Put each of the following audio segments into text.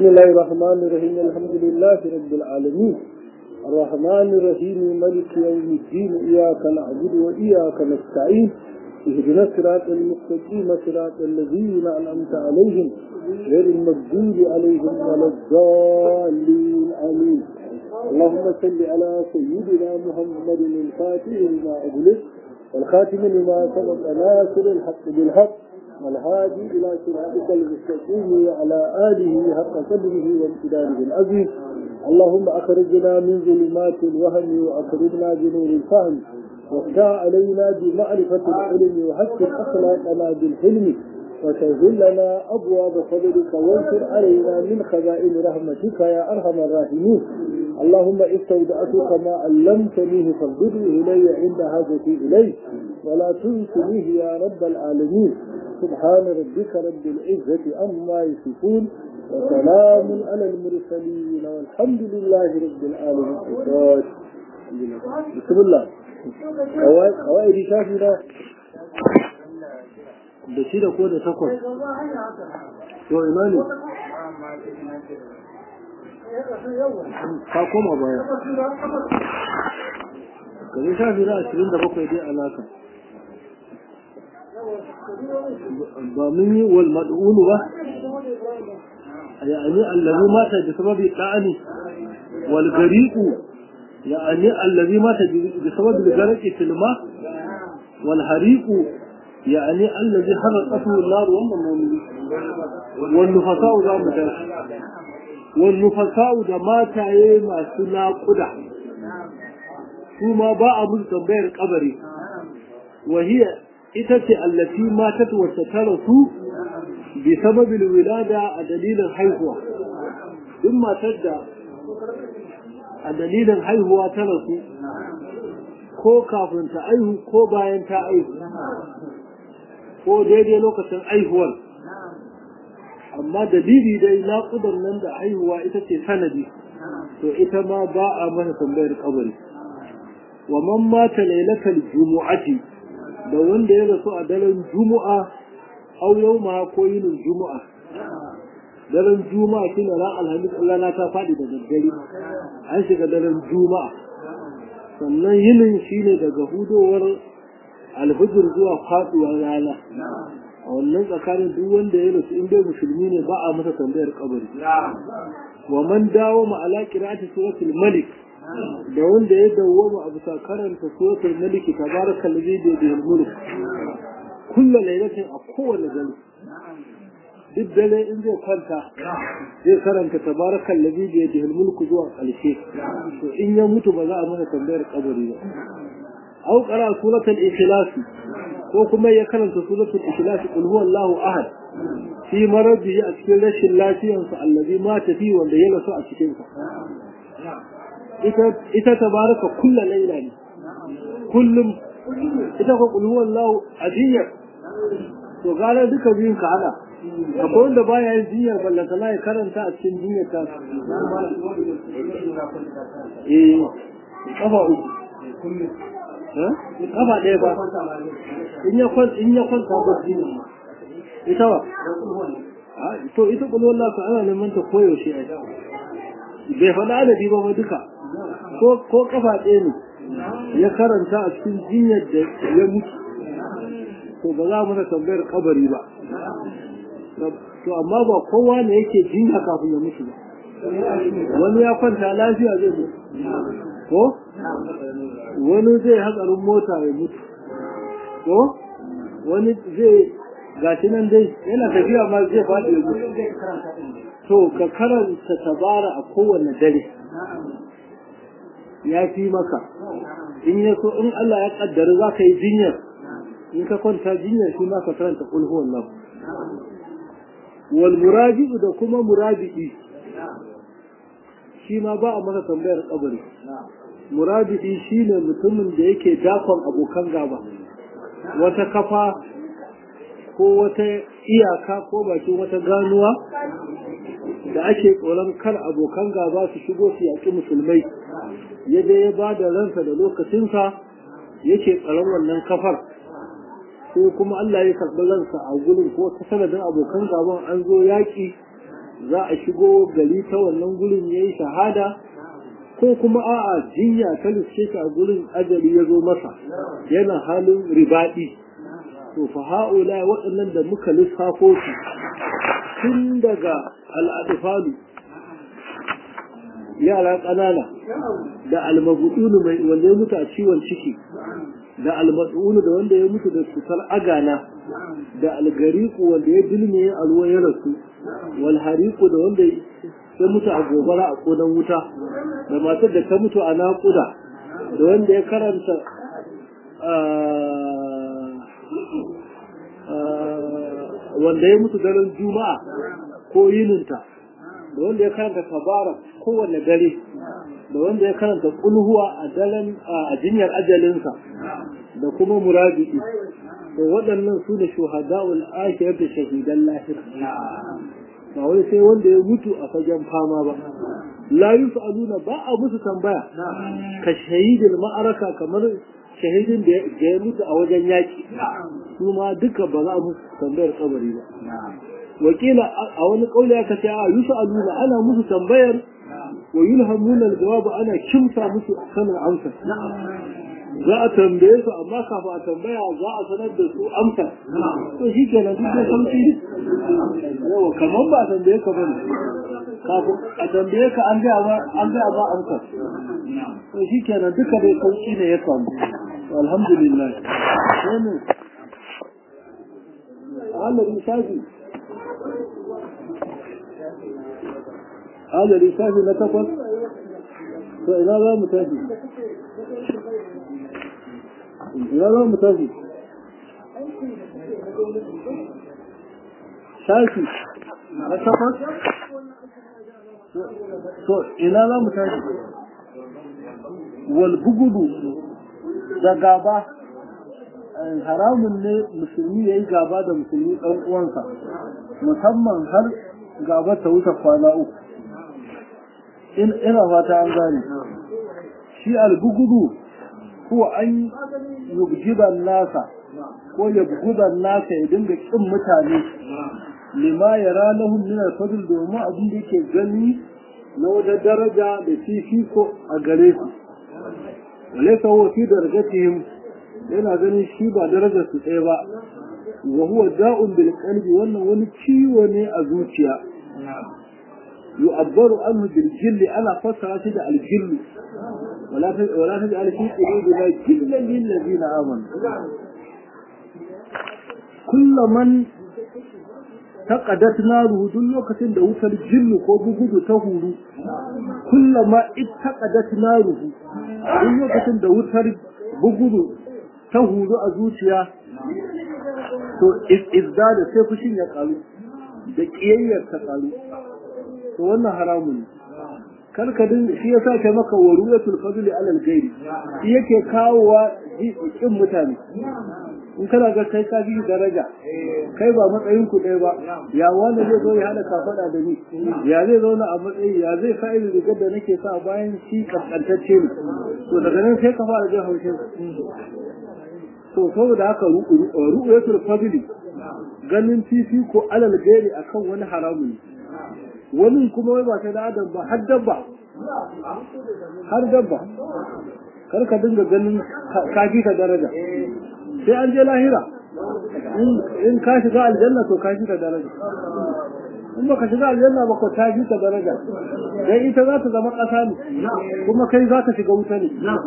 بسم الله الرحمن الرحيم الحمد لله رب العالمين الرحمن الرحيم ملك يوم الدين إياك نعبد وإياك نستعين اهدنا الصراط المستقيم صراط الذين أنعمت عليهم غير المغضوب عليهم ولا الضالين آمين اللهم صل على سيدنا محمد الفاتح لما أغلق والخاتم لما سبق ناصر الحق بالحق والهادي إلى صراطك المستقيم وعلى آله حق قدره وامتداره العظيم اللهم أخرجنا من ظلمات الوهم وأكرمنا بنور الفهم وافتح علينا بمعرفة العلم وحسن أخلاقنا بالحلم وسهل لنا أبواب فضلك وانشر علينا من خزائن رحمتك يا أرحم الراحمين اللهم استودعتك ما علمتنيه فاردده إلي عند حاجتي إليه ولا تنسنيه يا رب العالمين سبحان ربك رب العزة أما يصفون وسلام على المرسلين والحمد لله رب العالمين بسم الله قواعد شافنا da shi da ko da takwas to imani ka koma baya ka zai shafi na ashirin da bakwai dai alaka ba mun yi wal mad'unu ba يعني الذي مات بسبب الطعن والغريق يعني الذي مات بسبب الغرق في الماء والحريق يعني الذي حرقته النار والنفساء ذا متاش والنفساء ذا مات ما سنا قدع ثم باع من تنبير قبري وهي itace allati matat wa tatarasu bi sababil wilada a dalilin haihuwa duk matar da a dalilin haihuwa ta rasu ko kafin ta aihu ko bayan ta aihu ko daidai lokacin aihuwar amma dalili dai naƙudan nan da aihuwa ita ce sanadi to ita ma ba a masa tambayar kabari wa man mata lailatal jumu'ati da wanda ya rasu a daren juma'a au yau ma ko yinin juma'a daren juma'a shi ne ran alhamis rana ta faɗi da daddare an shiga daren juma'a sannan yinin shi ne daga hudowar alfijir zuwa faɗuwar rana a wannan tsakanin duk wanda ya rasu in dai musulmi ne ba a masa tambayar kabari wa man dawo ma ala qira'ati suratul malik da wanda ya dawwama a bisa karanta suratul malik tabaraka allazi bi yadihi mulk kullu lailatin a kowane dare duk dare in zai kwanta zai karanta tabaraka allazi bi yadihi mulk zuwa ƙarshe to in ya mutu ba za a mana tambayar kabari ba aw qara suratul ikhlas ko kuma ya karanta suratul ikhlas qul huwallahu ahad fi maradihi a cikin rashin lafiyarsa allazi mata fi wanda ya rasu a cikin sa ita tabaraka kulla laila ne kullum ita ko qul huwallahu adiyya to gara duka biyun ka hada akwai wanda baya yin jinyar ballanta ya karanta a cikin jinyar ta eh kafa uku kafa ɗaya ba in ya kwanta in ya kwanta ba ita ba to ita qul huwallahu ana neman ta koyaushe ai bai faɗa adadi ba duka ko kafa ɗaya ne ya karanta a cikin jinyar da ya mutu to ba za mu tambayar kabari ba to amma ba kowa ne yake jinya kafin ya mutu ba wani ya kwanta lafiya zai mutu ko wani zai hatsarin mota ya mutu ko wani zai gashi nan dai yana tafiya ma zai faɗi ya mutu to ka karanta tabara a kowane dare ya fi maka in ya so in Allah ya kaddara za ka yi jinyar in ka kwanta jinyar shi ma ka karanta kul huwallahu wal muraji'u da kuma murabi'i shi ma ba a masa tambayar kabari murabi'i shine mutumin da yake dakon abokan gaba wata kafa ko wata iyaka ko bakin wata ganuwa da ake tsoron kar abokan gaba su shigo su yaƙi musulmai ya je ya ba da ransa da lokacinsa yake tsaron wannan kafar ko kuma Allah ya karɓi ransa a gurin ko ta sanadin abokan gaban an zo yaƙi za a shigo gari ta wannan gurin ya yi shahada ko kuma a'a jinya ta riske shi a gurin ajali ya zo masa yana halin ribaɗi to fa ha'ula waɗannan da muka lissafo su tun daga al'adifalu yara ƙanana da almabudunu mai wanda ya mutu a ciwon ciki da almadunu da wanda ya mutu da cutar agana da algariku wanda ya dilme a ruwa ya rasu wal hariku da wanda ya mutu a gobara a kodan wuta da matar da ta mutu a naƙuda da wanda ya karanta wanda ya mutu daren juma'a ko yininta da wanda ya karanta kabara kowane dare da wanda ya karanta kulhuwa a daren a jinyar ajalinsa da kuma murabi'i to waɗannan su ne shuhada'ul akhirat da shahidan lahira ba wai sai wanda ya mutu a fagen fama ba la yus'aluna ba a musu tambaya ka shahidil ma'araka kamar shahidin da ya mutu a wajen yaki su ma duka ba za a musu tambayar kabari ba wakila a wani kauli aka ce a yus'aluna ana musu tambayar wa yulhamuna al-jawab ana kimsa musu sanin amsa za a tambaye su amma kafin a tambaya za a sanar da su amsa to shi ke nan duk da sauki yawa kamar ba a tambaye ka bane kafin a tambaye ka an gaya ba an gaya ba amsa to shi ke nan duka dai sauki ne ya samu alhamdulillah wannan Allah risafi Allah risafi na takwas to ina za mu tafi ina za mu tafi shafi na takwas to ina za mu tafi wal bugudu da gaba haramun ne musulmi ya yi gaba da musulmi ɗan uwansa musamman har gaba ta wuce kwana uku ina fata an gane shi albugudu ko an yubjiban nasa ko yabgudan nasa ya dinga kin mutane lima ya ranahun min al-fadl domin abin da yake gani na wata daraja da fifiko a gare su walaysa huwa fi darajatihim yana ganin shi ba darajar su ɗaya ba wa huwa da'un bil qalbi wannan wani ciwo ne a zuciya يعبر عنه بالجل أنا فسر شد الجل ولا ولا تجعل في قلوبنا جلا للذين آمنوا كل من تقدت ناره duk lokacin da wutar jinnu ko bugudu ta huru kullama ittaqadat naruhu duk lokacin da wutar bugudu ta huru a zuciya to izdada sai fushin ya karu da kiyayyar ta karu to wannan haramun ne karka din shi yasa kai maka waruyatul fadli alal ghairi shi yake kawowa kin mutane in kana ga kai ka bi daraja kai ba matsayin ku ɗaya ba ya wanda zai zo ya hada kafada da ni ya zai zauna a matsayi ya zai fa'ili rigar da nake sa bayan shi kaskantacce ne to daga nan sai ka fara jin haushin to saboda haka ru'yatul fadli ganin fifiko alal ghairi akan wani haramun ne wani kuma wai ba ta da adam ba har dabba har dabba kar ka dinga ganin kaji ka daraja sai an je lahira in ka shiga aljanna to ka shiga daraja in baka shiga aljanna ba ko ta ji ka daraja dan ita za ta zama ƙasa ne kuma kai za ka shiga wuta ne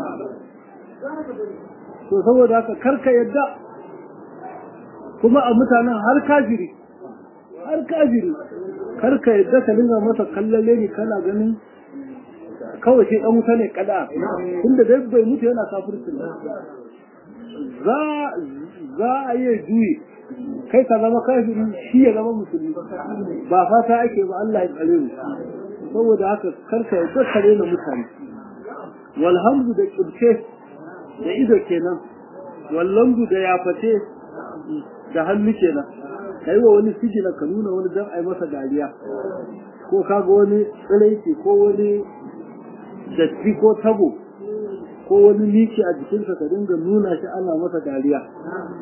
to saboda haka karka yadda kuma a mutanen har kafiri har kafiri karka yadda ka dinga masa kallalle ne kana ganin kawai sai dan wuta ne kada tunda dai bai mutu yana kafirci za za a yi juyi kai ka zama kafiri shi ya zama musulmi ba fata ake ba Allah ya tsare mu saboda haka karka yadda ka rena mutane walhamdu da kibce da ido kenan wallamdu da yafate da hannu kenan kai wa wani sijina ka nuna wani dan ai masa dariya ko kaga wani tsiraiti ko wani datti ko tabo ko wani miki a jikinsa ka dinga nuna shi ana masa dariya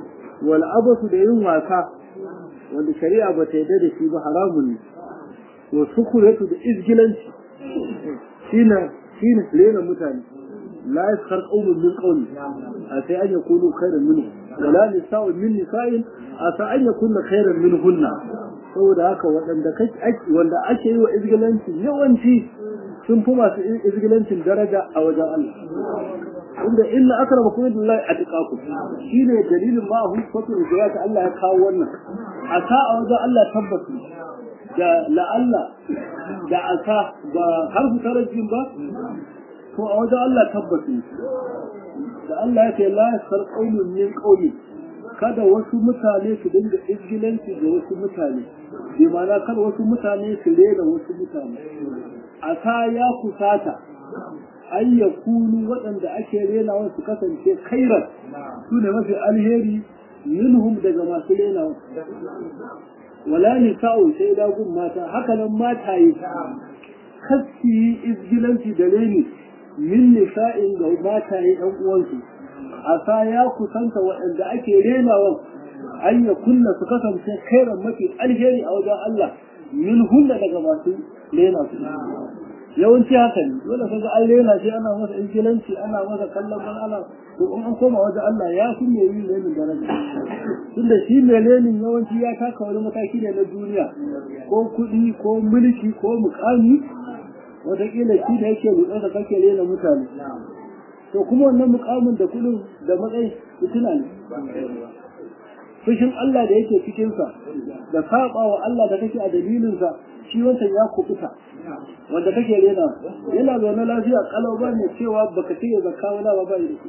wal abasu da yin wasa wanda shari'a ba ta yarda da shi ba haramun ne wa sukuratu da izgilanci shine shine rena mutane la yaskar qawlun min qawli a sai an yakunu khairan minhu wala nisa'u min nisa'in a sa an yakunna khairan minhunna saboda haka waɗanda wanda ake yi wa izgilanci yawanci sun fi masu izgilancin daraja a wajen Allah inda illa akrama kuma billahi atqakum shine dalilin ma hu fatu da Allah ya kawo wannan a sa a wajen Allah tabbatu da la'alla da asa ba harfu tarajin ba to a wajen Allah tabbatu da Allah ya ce la yasar qaumun min qaumi kada wasu mutane su dinga izgilanci da wasu mutane bi ma'ana kada wasu mutane su rena wasu mutane asa ya kusata an ya kunu waɗanda ake renawa su kasance kairar su ne mafi alheri minhum daga masu renawa wala ni sa'o sai dagun mata haka nan mataye kaski yi izgilanci da reni min nisa'in ga mataye ɗan uwansu asa ya kusanta waɗanda ake renawa an ya kunna su kasance kairar mafi alheri a wajen Allah min hunna daga masu rena su yawanci haka ne dole kaga an rena shi ana masa inkilanci ana masa kallon ban ana to in an koma wajen Allah ya fi mai yin lenin daraja tunda shi mai lenin yawanci ya taka wani mataki ne na duniya ko kuɗi ko mulki ko mukami wataƙila shi da yake rutsa da kake rena mutane to kuma wannan mukamin da kuɗin da matsayi fitina ne fushin Allah da yake cikinsa da saba wa Allah da kake a dalilinsa shi wancan ya kubuta wanda kake rena yana zaune lafiya kalau ba ne cewa baka cire zakka wala ba ba da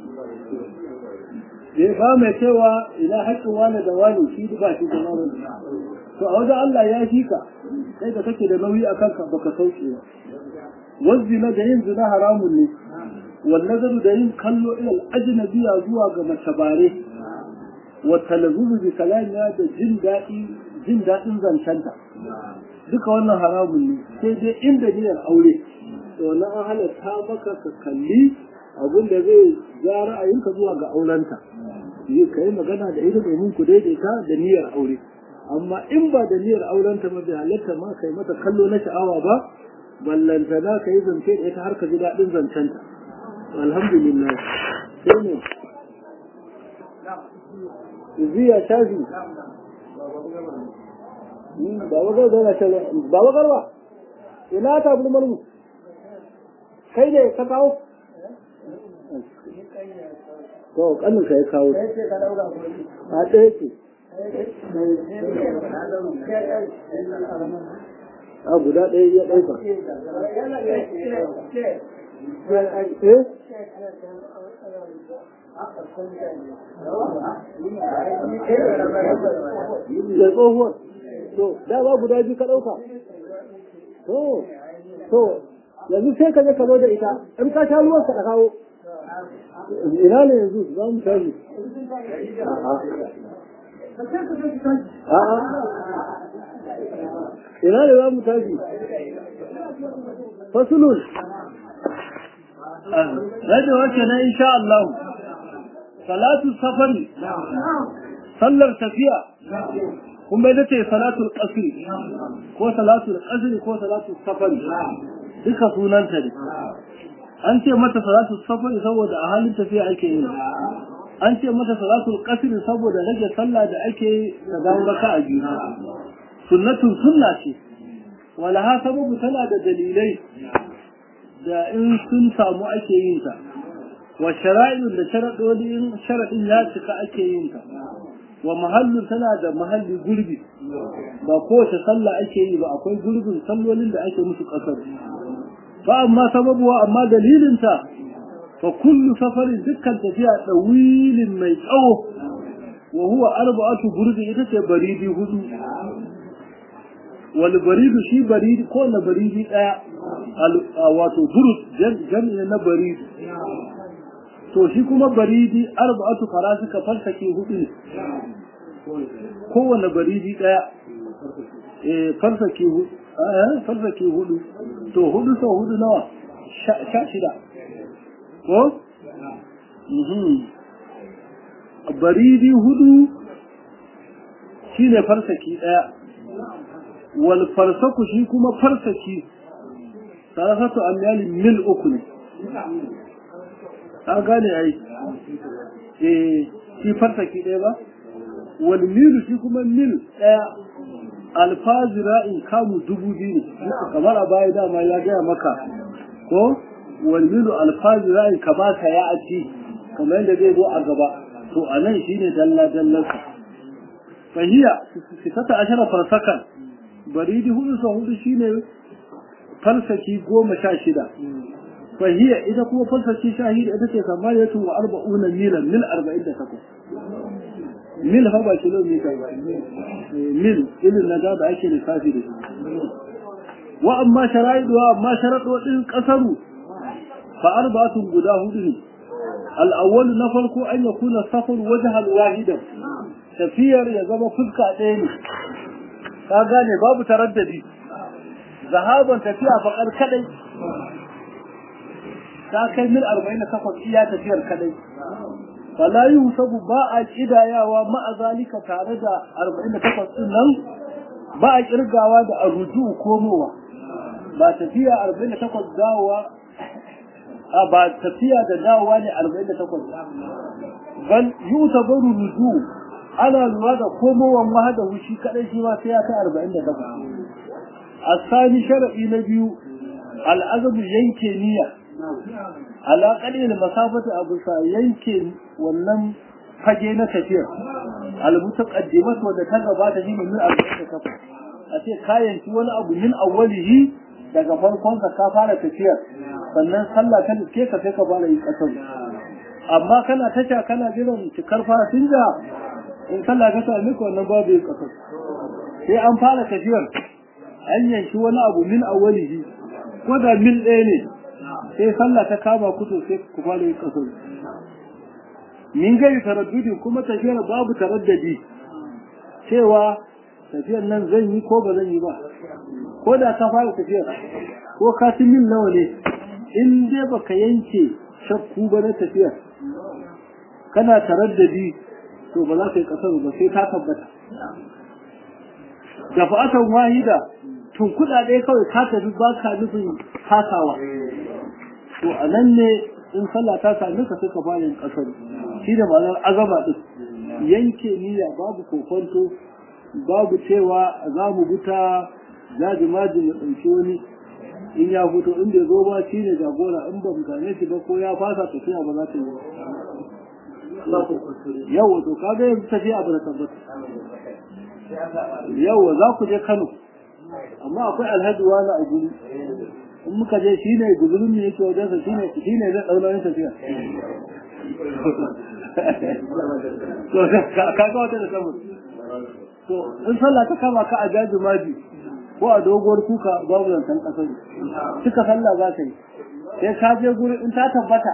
shi ba mai cewa ina haƙƙin wani da wani shi ba shi da wani to a wajen Allah ya fi ka kai da kake da nauyi a kanka baka sauke ba wazzina da yin zina haramun ne wallazaru da yin kallo ilal ajnabiya zuwa ga mace bare wa talazzuzu bi kalamiya da jin daɗi jin daɗin zancenta duka wannan haramun ne sai dai inda niyyar aure to na an halatta maka ka kalli abin da zai ja ra'ayinka zuwa ga aurenta yi ka yi magana da ita domin ku daidaita da niyyar aure amma in ba da niyyar aurenta ba bai halatta ma kai mata kallo na sha'awa ba ballanta na ka yi zance da ita har ka ji daɗin zancenta alhamdulillah sai ne ziya shafi baba garba na ce baba garba ina ta bulmar mu kai ne ka kawo to kanin ka ya kawo a ɗaya ce a guda ɗaya ya ɗauka eh da tsohuwar to da ba guda biyu ka ɗauka to to yanzu sai ka je ka zo da ita in ka sha ruwan ka da kawo ina ne yanzu za mu tashi a'a ina ne za mu tashi fasulun rage wacce na insha Allah salatu safari sallar tafiya kuma ita ce salatul qasri ko salatul qasri ko salatul safari duka sunanta ne an ce mata salatul safari saboda a halin tafiya ake yi an ce mata salatul qasri saboda rage sallah da ake da dawo raka a biyu sunnatun sunna ce wala ha sababu tana da dalilai da in sun samu ake yin ta wa shara'in da sharaɗoɗi in sharaɗin ya cika ake yin ta wa mahallin tana da mahalli gurbi ba kowace sallah ake yi ba akwai gurbin sallolin da ake musu ƙasar fa amma sababuwa amma dalilinta fa kullu safarin dukkan tafiya ɗawilin mai tsawo wa huwa arba'atu gurbi ita ce baridi hudu wal baridu shi baridi ko na baridi ɗaya wato burud jami'i na baridi to shi kuma baridi arba'atu farasika farsake hudu ne kowane baridi daya eh farsake hudu eh farsake hudu to hudu sau hudu nawa sha shida ko mhm baridi hudu shine farsaki daya wal farsaku shi kuma farsaki sarafatu amyalin mil uku ne an gane ai eh shi farsaki ɗaya ba wal milu shi kuma mil ɗaya alfazira in kamu dubu biyu ne kamar a baya dama ya gaya maka ko wal milu alfazira in kamata ya aci kamar yadda zai zo a gaba to a nan shine dalla dallarsa fahiya sitata ashara farsakan baridi hudu sa hudu shine falsaki goma sha shida fahiya ita kuma falsaki shahida ita ce samaniyatu wa arba'una milan mil arba'in da takwas mil fa ba kilomita ba mil ilin na da ake lissafi da shi wa amma shara'idu wa amma sharaɗoɗin ƙasaru fa arba'atun guda hudu ne al'awwal na farko an ya kuna safar wajhal wahidan tafiyar ya zama fuska ɗaya ne ka gane babu taraddadi zahaban tafiya faƙar kadai ta kai mil 48 iya tafiyar kadai fala yusabu ba a kidayawa ma'a zalika tare da 48 din nan ba a kirgawa da arruju komowa ba tafiya 48 dawowa a ba tafiya da dawowa ne 48 bal yutabaru ruju ana lura da komowan wahada shi kadai shi ma sai ya kai 48 asani shar'i na biyu al'azabu yanke niyya ala qalil masafati abu sa yanke wannan fage na tafiya al mutaqaddimat wanda ta gabata shi min 48 a ce kayan shi wani abu min awwalihi daga farkon ka fara tafiya sannan sallah ta ke ka sai ka fara yi kasar amma kana tasha kana jiran cikar fasinja in sallah ka sami ka wannan babu yi kasar sai an fara tafiyar an yanki wani abu min awwalihi ko da mil ɗaya ne sai sallah ta kama ku to sai ku fara yin kasar min gari taraddudi kuma tafiyar babu taraddadi cewa tafiyar nan zan yi ko ba zan yi ba ko da ka fara tafiyar ko ka ci mil nawa ne in dai baka yanke shakku ba na tafiyar kana taraddadi to ba za ka yi kasar ba sai ta tabbata da fa'atan wahida tun kuɗaɗe kawai ka tafi ba ka nufin kasawa to a nan ne in sallah ta sami ka sai ka fara yin kasar shi da ma'anar azama din yanke niyya babu kokonto babu cewa za mu buta jaji maji mu ɗauki wani in ya fito in bai zo ba shi ne jagora in ba mu same shi ba ko ya fasa tafiya ba za ta yi yawa to ka ga yanzu tafiya ba da tabbata yawa za ku je kano amma akwai alhaji wani a guri in muka je shi ne guzurin ne yake wajensa shi ne shi ne zai ɗaunarin tafiya to ka ga wata da samun to in sallah ta kama ka a jaji maji ko a doguwar kuka babu zancen ƙasar suka sallah za ka yi sai ka je guri in ta tabbata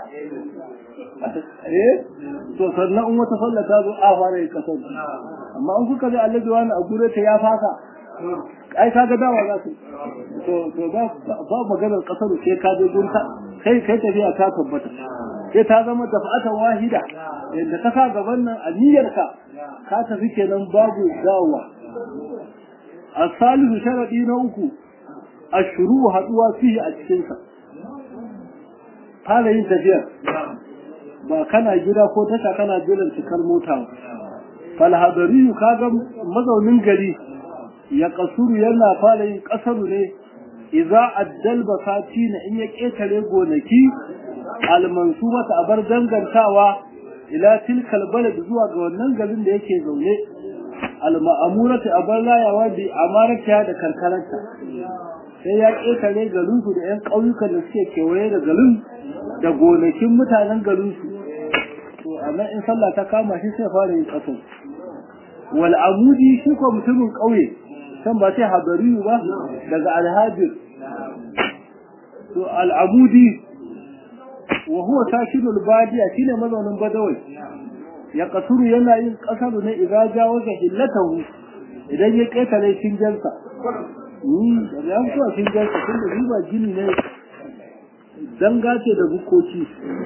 eh to sannan in wata sallah ta zo a fara yin ƙasar amma in kuka je allaji wani a gure ta ya fasa ai ka ga dawa za su to to ba ba maganar kasar sai ka je gunta kai kai tafiya ta tabbata sai ta zama dafa'atan wahida yadda ka sa gaban nan a niyyarka ka tafi kenan babu dawowa asalihu sharadi na uku ashuru haduwa fihi a cikin sa fara yin tafiya ba kana gida ko tasha kana jiran cikar mota fal hadariyu kaga mazaunin gari ya kasuru yana fara yin kasaru ne idza addal basati na in ya ketare gonaki almansubata abar dangantawa ila tilkal balad zuwa ga wannan garin da yake zaune alma'amurata abar layawa bi amarata da karkararta sai ya ketare garin su da yan ƙauyukan da suke kewaye da garin da gonakin mutanen garin su to amma in sallah ta kama shi sai fara yin kasar wal amudi shi ko mutumin ƙauye kan ba sai habariyu ba daga alhajir to al'amudi wa huwa tashidul badiya shine mazaunin badawai ya kasuru yana yin kasaru ne idan jawo ga hillatahu idan ya ketare shinjansa ni da ya fito shinjansa tun da riba gini ne danga ce da bukoki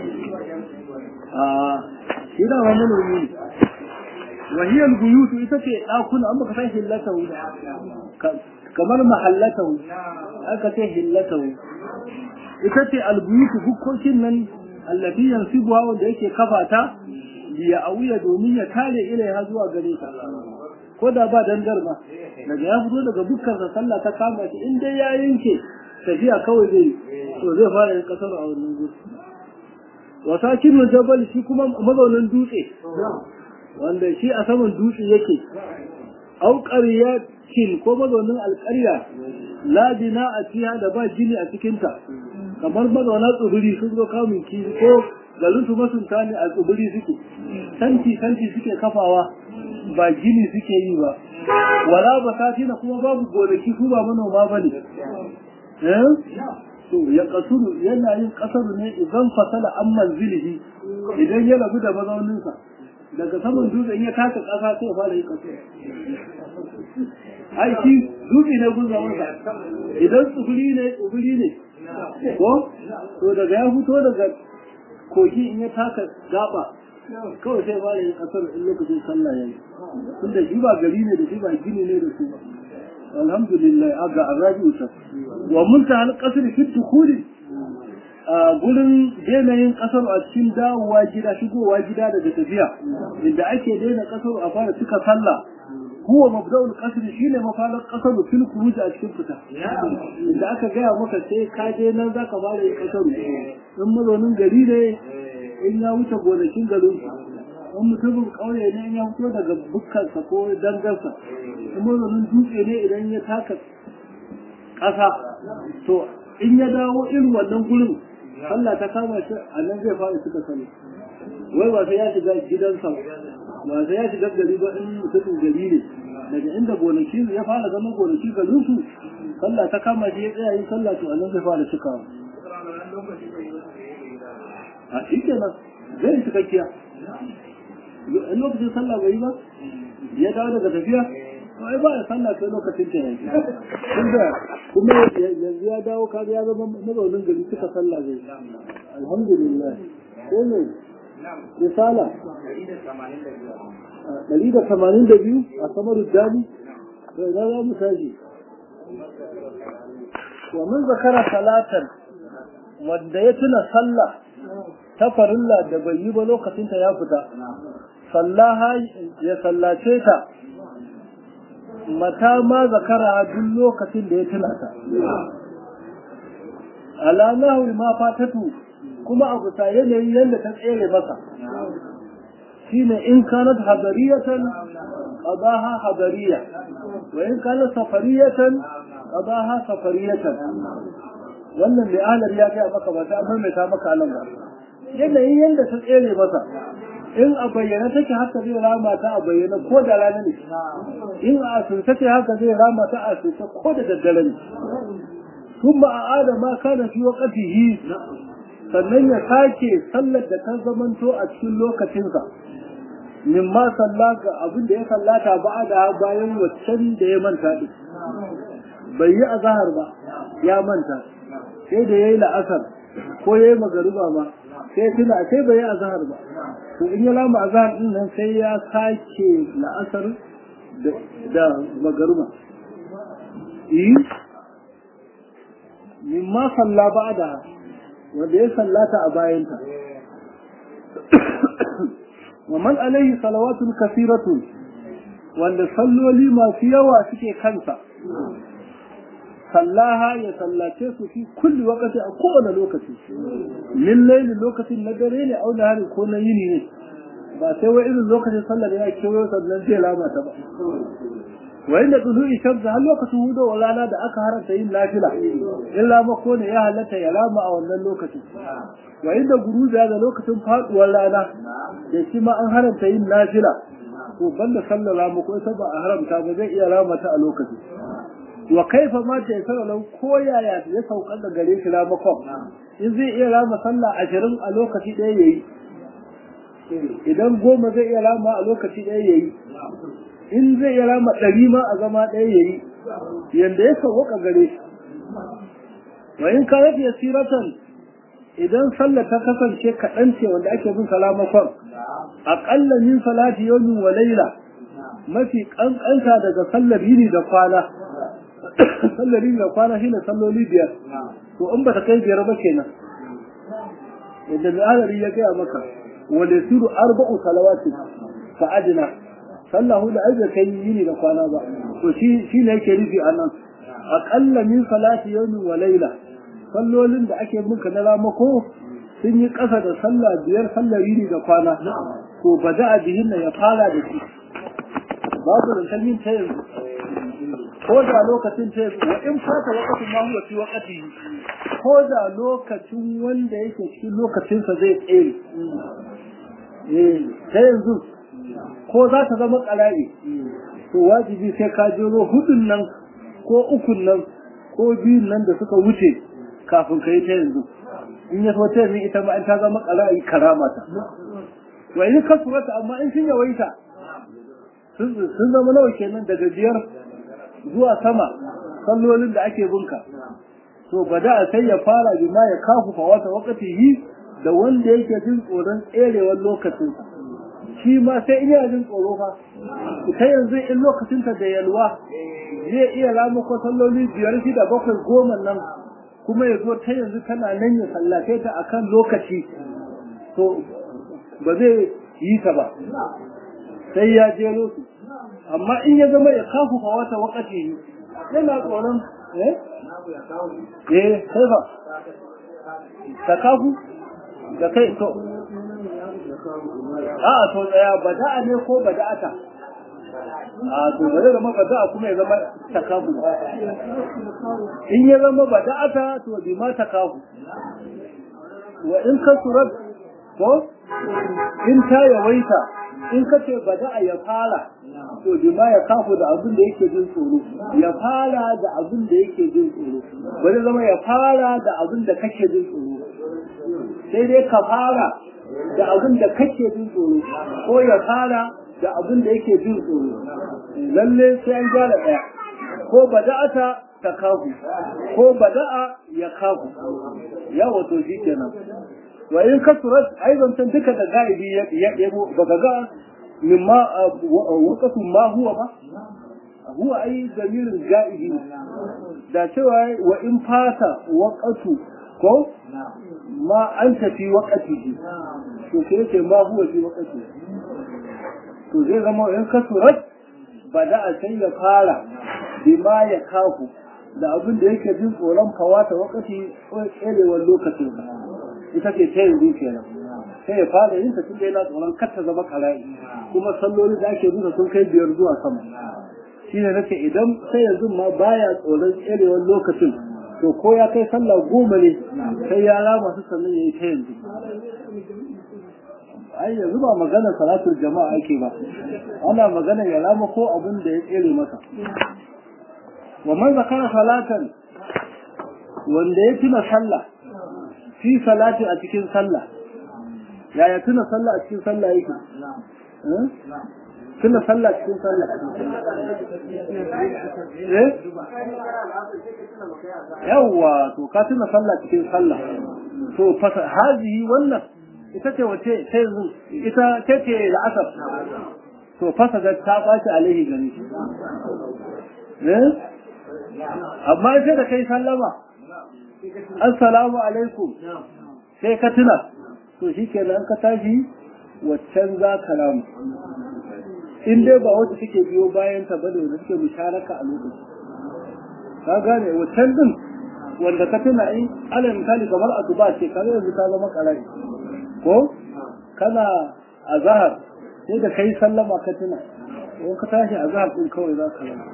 a shi da wani manomi ne wahiyar guyutu ita ce ɗakuna an baka san hillatahu kamar mahallatahu aka ce hillatahu ita ce albuyutu bukkokin nan allafi yansibuwa wanda yake kafa ta biya auya domin ya kare ilaiha zuwa gare ta ko da ba dangar ba daga ya fito daga dukkan sa sallah ta kama shi in dai ya yanke tafiya kawai zai to zai fara yin kasar a wannan gudu wa sakinu jabal shi kuma mazaunin dutse wanda shi a saman dutse yake au kin ko mazaunin alƙarya la bina a fiha da ba gini a cikinta kamar mazauna tsibiri sun zo kamun kifi ko garin su masunta ne a tsibiri suke tanti tanti suke kafawa ba gini suke yi ba wala ba sati na kuma babu gonaki su ba manoma ba ne to ya kasuru yana yin kasaru ne idan fasala an manzilihi idan ya rabu da mazauninsa daga saman dutsen ya taka kasa sai fara yin kasuru aiki dutse ne gun zamansa idan tsibiri ne tsibiri ne ko to daga ya fito daga kogi in ya taka gaba kawai sai fara yin kasar in lokacin sallah yayi tunda shi ba gari ne da shi ba gini ne da su ba alhamdulillah aga arabi ta wa munta al qasr fi dukhul a gurin yanayin kasar a cikin dawowa gida shigowa gida daga tafiya inda ake daina kasar a fara cika sallah huwa mabda'ul qasr shine mafalar qasr fil khuruj a cikin fita inda aka gaya maka sai ka je nan zaka fara yin kasaru in mazaunin gari ne in ya wuce gonakin garin in mutumin kauye ne in ya fito daga bukkansa ko dangarsa in mazaunin dutse ne idan ya taka ƙasa to in ya dawo irin wannan gurin Allah ta kama shi a nan zai fara suka sani wai ba sai ya shiga gidansa ba sai ya shiga gari ba in mutumin gari ne daga inda gonaki ya fara zama gonaki garin su sallah ta kama shi ya tsaya yin sallah to a nan zai fara cikawa a shi kenan zai cikakkiya in lokacin sallah bai yi ba ya dawo daga tafiya ai ba ya sallah sai lokacin ta yanki tunda kuma yanzu ya dawo kaga ya zama mazaunin gari suka sallah zai alhamdulillah ko ne risala ɗari da tamanin da biyu a samar dali bai na za mu tashi wa min zakara salatan wanda ya tuna sallah ta farilla da bai yi ba lokacin ta ya fita sallaha ya sallace ta mata ma zakara duk lokacin da ya tuna ta ala nahwi ma fatatu kuma abu ta yanayin yadda ta tsere masa shine in kanat hadariyatan qadaha hadariya wa in kanat safariyatan qadaha safariyatan wannan mai ahlar ya ga maka ba ta amma mai ta maka nan ba yanayin yadda ta tsere masa in a bayyana take haka zai rama ta a bayyana ko da rana ne in a asirce take haka zai rama ta a asirce ko da daddare ne kuma a adama kana fi waqtihi sannan ya sake sallar da ta zamanto a cikin lokacinsa min ma salla ga abin da ya sallata ba da bayan waccan da ya manta din bai yi azahar ba ya manta sai da yayi la'asar ko yayi magariba ba sai tuna sai bai yi azahar ba to in ya lama azahar din nan sai ya sake la'asar da magariba yi min ma salla ba da wanda ya sallata a bayanta wa man alaihi salawatun kasiratu wanda salloli masu yawa suke kansa sallaha ya sallace su fi kulli wakati a kowane lokaci min laili lokacin na dare ne au hari ko na yini ne ba sai wai irin lokacin sallar ya kewayo sannan zai lamata ba wa inda tsudu'i shamsa har lokacin hudu wa rana da aka haranta yin nafila illa mako ne ya halatta ya rama a wannan lokacin wa inda guruza da lokacin faduwar rana da shi ma an haranta yin nafila to banda sallar rama ko ita ba a haramta ba zai iya rama ta a lokacin wa kaifa ma ta yasara lau ko yaya ya saukar da gare shi ramakon in zai iya rama sallah ashirin a lokaci ɗaya yayi idan goma zai iya rama a lokaci ɗaya yayi in zai yi rama ɗari ma a zama ɗaya ya yi yadda ya sauwaka gare shi wa in ka yafi siratan idan sallah ta kasance kaɗan ce wanda ake bin salamakon aƙalla min salati yawmin wa laila mafi ƙanƙanta daga sallar yini da kwana sallar yini da kwana shine salloli biyar to in ba ta kai biyar ba kenan yadda mai adari ya gaya maka wale suru arba'u salawati fa adina sallah hudu ai bai kai yini da kwana ba to shi shi ne yake nufi a nan aƙalla min salati yawmin wa laila sallolin da ake muka na ramako sun yi ƙasa da sallah biyar sallar yini da kwana to ba da bihin ya fara da shi babu da kalmin ta yanzu ko da lokacin ta yanzu wa in fata wakatin ma huwa fi wakati ko da lokacin wanda yake cikin lokacinsa zai tsere ta yanzu ko za ta zama ƙarari to wajibi sai ka jero hudun nan ko ukun nan ko biyun nan da suka wuce kafin ka yi ta yanzu in ya so ta yanzu ita ma in ta zama ƙarari karama ta wa in ka surata amma in sun yawaita sun zama nawa kenan daga biyar zuwa sama sallolin da ake bunka to bada sai ya fara bima ya kafu fa wata wakati da wanda yake jin tsoron tserewar lokacinsa shi ma sai in yana jin tsoro fa ta yanzu in lokacinta da yalwa zai iya rama ko salloli biyar shida bakwai goma nan kuma ya zo ta yanzu tana nan ya sallace ta akan lokaci to ba zai yi ta ba sai ya jero su amma in ya zama ya kafu fa wata wakati yana tsoron eh eh sai ba ta kafu da kai to a to tsaya bada'a ne ko bada'ata a to bare zama bada'a kuma ya zama takafu in ya zama bada'ata to bi ma takafu wa in ka surat ko in ta yawaita in ka ce bada'a ya fara to bi ma ya kafu da abin da yake jin tsoro ya fara da abin da yake jin tsoro bari zama ya fara da abin da kake jin tsoro sai dai ka fara da abin da kake jin tsoro ko ya fara da abin da yake jin tsoro lalle sai an gyara daya ko bada'ata ta kafu ko bada'a ya kafu ya wato shi kenan wa in kasurat aidan tan duka da gaibi ya yabo baka ga mimma waqatu ma huwa ba huwa ai zamirin gaibi da cewa wa in fata waqatu ko ma an tafi waƙatihi to sai ce ma huwa fi waƙati to zai zama in ka surat ba da a sai ya fara bima ya kafu da abin da yake jin tsoron fawata waƙati ko tserewar lokacin ita ce ta yanzu kenan sai ya fara yin ta tun da yana tsoron kar ta zama ƙara'i kuma salloli da ake bisa sun kai biyar zuwa sama shine nake idan sai yanzu ma baya tsoron tserewar lokacin to ko ya kai sallah goma ne sai ya rama su sannan ya yi ta yanzu ai yanzu ba magana salatul jama'a ake ba ana magana ya rama ko abin da ya tsere masa wa man zakara salatan wanda ya tuna sallah fi salati a cikin sallah yaya tuna sallah a cikin sallah yake tuna sallah cikin sallah eh yawwa to ka tuna sallah cikin sallah to fasa hazihi wannan ita ce wace ta yanzu ita ce ce da asar to fasa ga ta baci alaihi gani eh amma sai da kai sallama assalamu alaikum sai ka tuna to shikenan ka tashi waccan za ka ramu in dai ba wata take biyo bayan ta bane wanda suke musharaka a lokaci ka gane waccan din wanda ka tuna in ala misali kamar asuba ce kaga yanzu ta zama karai ko kana azhar sai da kai sallama ka tuna ko ka tashi azhar din kawai za ka rama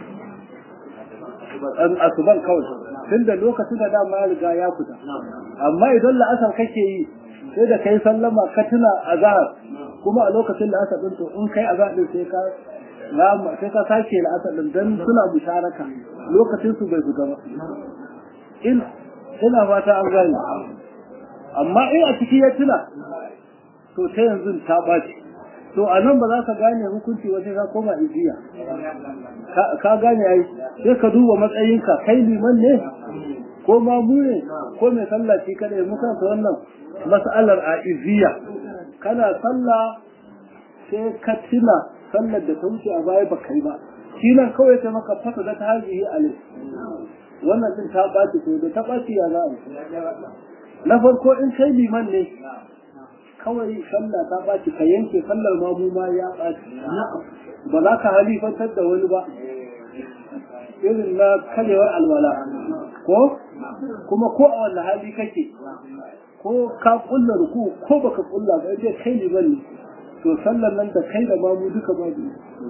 asuban kawai tunda lokacin da dama ya riga ya fita amma idan la'asar kake yi sai da kai sallama ka tuna azhar kuma a lokacin da aka dinto in kai azhar din sai ka lama sai ka sake la'asar din dan suna musharaka lokacin su bai fita ba in ina fata an gane amma in a ciki ya tuna to ta yanzu ta baci to a nan ba za ka gane hukunci wajen ka koma ijiya ka gane ai sai ka duba matsayinka kai liman ne ko mamu ne ko mai sallah shi kada ya muka ta wannan mas'alar a iziya kana sallah sai ka tuna sallar da ta wuce a baya ba kai ba shi nan kawai ta maka fasa da ta hajiyi alai wannan din ta ɓaci to da ta ɓaci ya za a na farko in kai liman ne kawai sallah ta ɓaci ka yanke sallar mamu ma ya ɓaci ba za ka halifantar da wani ba irin na karyewar alwala ko kuma ko a wanda hali kake ko ka kulla ruku ko baka kulla ba dai kai liman ne to sallar nan da kai da mamu duka ba biyu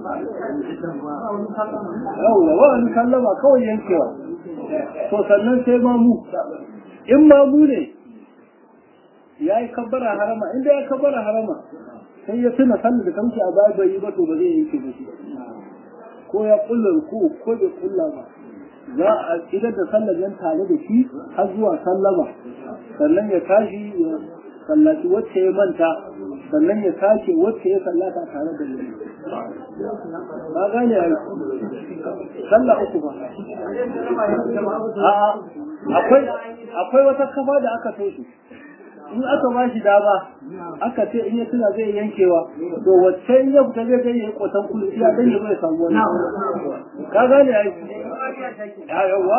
yawwa ba wani sallama kawai yankewa to sannan sai mamu in mamu ne ya yi kabbara harama inda ya kabbara harama sai ya tuna sallar da kamshi a baya bai yi ba to ba zai yanke ba shi ko ya kulla ruku ko bai kulla ba za a idan da sallar yan tare da shi har zuwa sallama sannan ya tashi ya sallaci wacce ya manta sannan ya tashi wacce ya sallata tare da shi ba gane a sallah uku ba a'a akwai akwai wata kafa da aka toshe in aka ba shi dama aka ce in ya tuna zai yankewa to wacce in ya fita zai zai yi kotan kudu ya dan ya bai samu wani ka gane ai yawa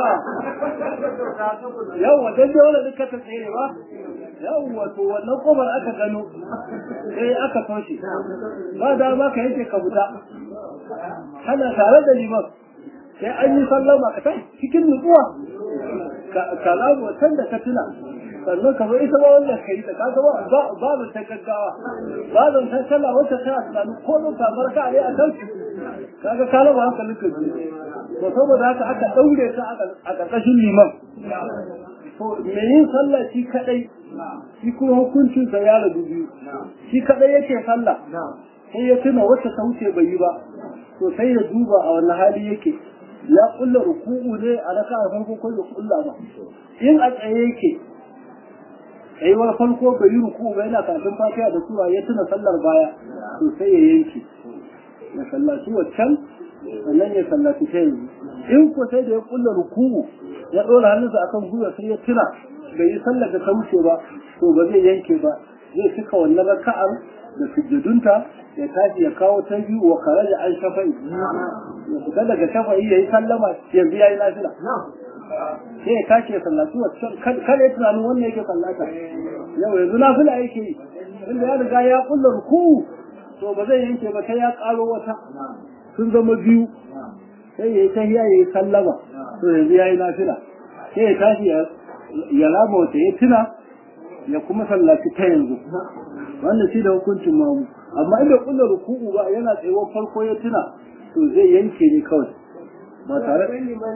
yawa dan dai wala duka ta tsere ba yawa to wannan kofar aka gano sai aka toshe ba dama ka yanke ka fita kana tare da liman sai an yi sallama ka cikin nutsuwa ka lamu wancan da ka tuna sannan ka zo ita ba wannan kai ta kaga ba ba ba ta gaggawa ba zan san sallah wacce ta tunani ko zan samu raka a a kan kaga ka laba hankalin ka to saboda haka aka daure ta a karkashin liman to me yin sallah shi kadai shi kuma hukuncin sa ya rabu biyu shi kadai yake sallah sai ya tuna wacce ta wuce bai yi ba to sai ya duba a wannan hali yake ya kulla ruku'u ne a raka'a farko ko ya kulla ba in a tsaye yake tsayuwar farko bai yi ruku ba yana kafin fatiha da sura ya tuna sallar baya to sai ya yanke ya sallaci waccan sannan ya sallaci ta yanzu in ko sai da ya kulla ruku ya ɗora hannunsa akan gwiwa sai ya tuna bai yi sallar da ta wuce ba to ba zai yanke ba zai cika wannan raka'ar da sujjudunta ya tashi ya kawo ta biyu wa karaja an shafa'i ya fita daga shafa'i ya yi sallama yanzu ya yi lafiya sai ya tashi ya sallaci wacce kada ya tunanin wannan yake sallata yau yanzu na fila yake yi inda ya riga ya kulla ruku to ba zai yanke ba sai ya karo wata sun zama biyu sai ya yi tahiya ya yi sallama to yanzu ya yi nafila sai ya tashi ya rama wata ya tuna ya kuma sallaci ta yanzu wannan shi da hukuncin mamu amma inda kulla ruku'u ba yana tsayuwar farko ya tuna to zai yanke ne kawai ba tare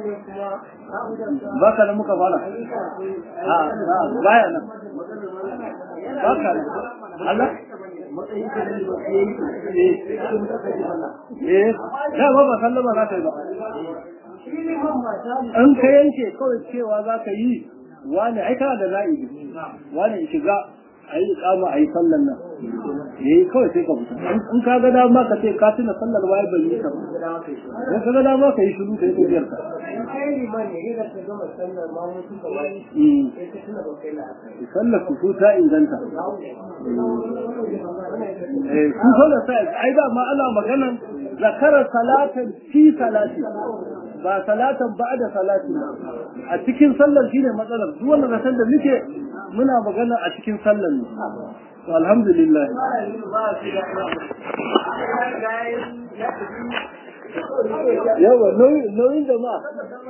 ba ka da muka fara a baya nan ba ka da Allah eh da ba ba sallama za ka yi ba an ka yanke kawai cewa za ka yi wani aika da na'ibi wani shiga a yi kama a yi sallan nan ya yi kawai sai ka fita in ka ga dama ka ce ka tuna sallar waye ban yi ka ba in ka ga dama ka yi shiru ka yi tafiyar ka sallar ku su ta inganta su sallar ta ai da ma ana maganan zakarar salatan fi salati ba salatan ba da salati a cikin sallar shine matsalar duk wannan rasan da muke muna magana a cikin sallar ne to alhamdulillah yawa nauyin jama'a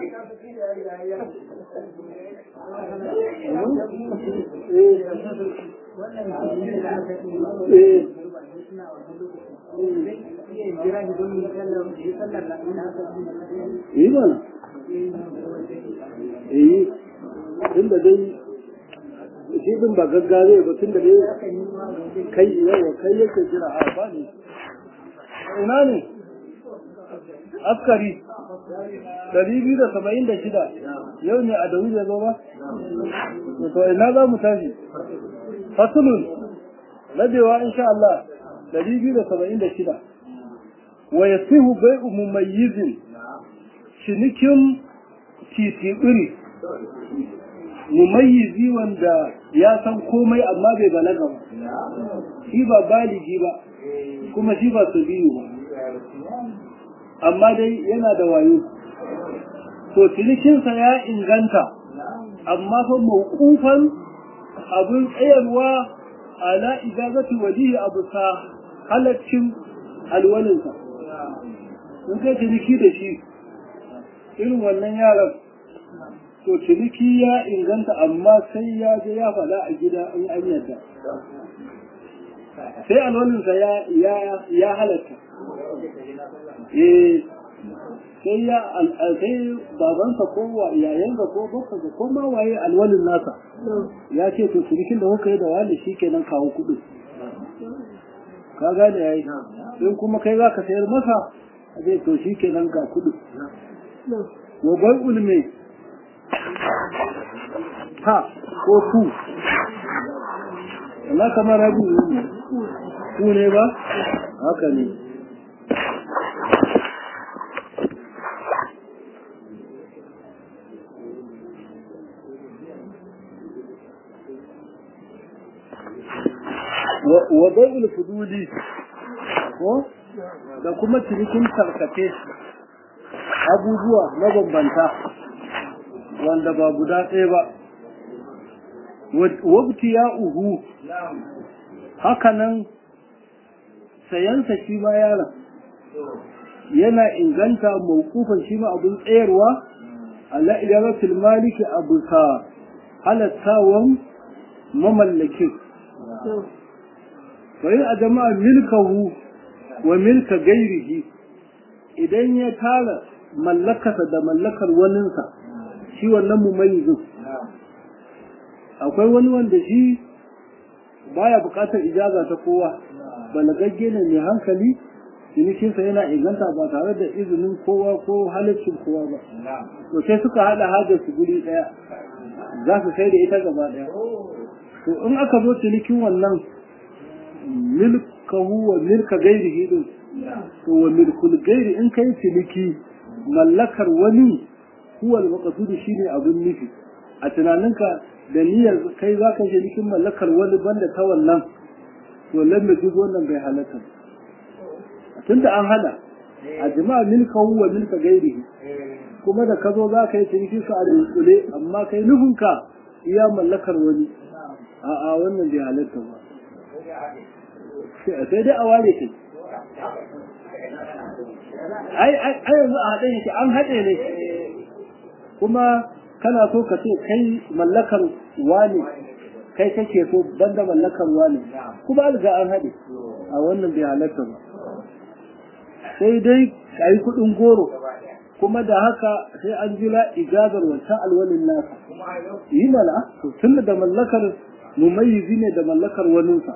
eh yi mana yi tun da dai shi din ba gaggare ba tun da dai kai yawa kai yake jira a ba ne ina ne askari dari biyu da saba'in da shida yau ne a da wuce zo ba to ina za mu tashi fasulun rabewa insha Allah dari biyu da saba'in da shida wa yasihu bai'u mumayyizin cinikin titiɓiri mumayyizi wanda ya san komai amma bai balaga ba shi ba baligi ba kuma shi ba su biyu ba amma dai yana da wayo to cinikinsa ya inganta amma fa mawqufan abin tsayarwa ala ijazati walihi abu sa halaccin alwalinsa in kai ciniki da shi irin wannan yaran to ciniki ya inganta amma sai ya je ya faɗa a gida in an yadda sai alwalinsa ya ya halatta eh sai ya sai babansa ko yayansa ko bakkansa ko ma waye alwalin nasa ya ce to cinikin da kuka yi da wani shi kenan kawo kuɗi ka gane yayi in kuma kai za ka sayar masa zai to shi kenan ga kuɗi wa bai ulme ha ko ku Allah kamar rabu ku ne ba haka ne wa bai'ul fuduli ko da kuma cinikin tarkace abubuwa mabambanta wanda ba guda ɗaya ba wabti ya uhu hakanan sayansa shi ma yaron yana inganta mawkufan shi ma abin tsayarwa ala idaratul maliki abu sa halattawan mamallakin bayan a jama'a milkahu wa milka gairihi idan ya tara mallakarsa da mallakar waninsa shi wannan mumayizin akwai wani wanda shi baya bukatar ijaza ta kowa balagagge ne mai hankali cinikinsa yana inganta ba tare da izinin kowa ko halaccin kowa ba to sai suka hada hajar su guri daya za su sai da ita gaba daya to in aka zo cinikin wannan milkahu wa milka gairihi din to wa milkul gairi in kai ciniki mallakar wani huwa al-maqsud shine abin nufi a tunaninka da niyyar kai za ka cinikin mallakar wani banda ta wannan to lamme duk wannan bai halatta tunda an hana a jama'a milkahu wa milka gairihi kuma da ka zo za ka yi cinikin ka a dunkule amma kai nufinka iya mallakar wani a'a wannan bai halatta ba sai dai a ware kai ai ai yanzu a haɗe yake an haɗe ne kuma kana so ka ce kai mallakar wani kai kake so banda mallakar wani kuma an ga an haɗe a wannan bai halatta ba sai dai ka yi kuɗin goro kuma da haka sai an jira ijazar wancan alwalin nasa yi mana tun da mallakar mumayyizi ne da mallakar waninsa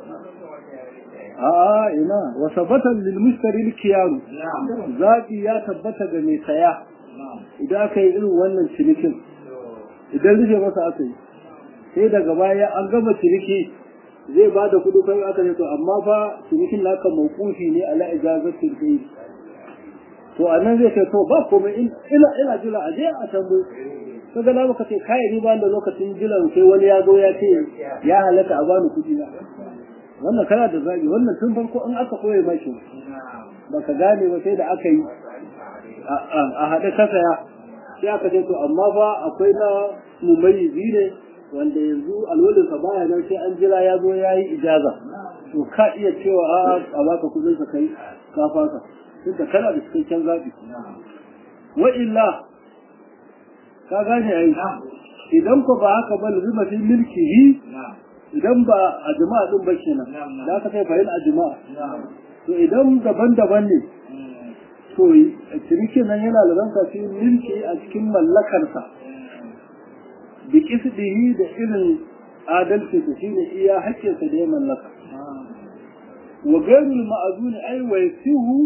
a'a ina wa sabatan lil mushtari kiyaru zabi ya tabbata ga mai saya idan aka yi irin wannan cinikin idan rufe masa aka yi sai daga baya an gama ciniki zai ba da kudu kai aka ce to amma fa cinikin naka mawqufi ne ala ijazatil bayt to anan zai ce to ba komai ina ina jira a je a tambaye kaga na maka ce kai ni ba da lokacin jiran sai wani ya zo ya ce ya halaka a bani kudi na wannan kana da zabi wannan tun farko in aka koye maki baka gane ba sai da aka yi a haɗe ka saya sai aka ce to amma fa akwai na mumayyizi ne wanda yanzu alwalinsa baya nan sai an jira ya zo ya yi ijaza to ka iya cewa a a baka kudin sa kai ka fasa duk da kana da cikakken zaɓi wa illa ka gane ai idan ko ba haka ba lazima fi milkihi idan ba a jama'a din ba kenan da ka sai fahim a jama'a to idan daban-daban ne to ciniki nan yana da ranka fi milki a cikin mallakarsa bi kisdihi da irin adalci da shine iya haƙƙinsa da ya mallaka wa gairul ma'azuni ai wa yasihu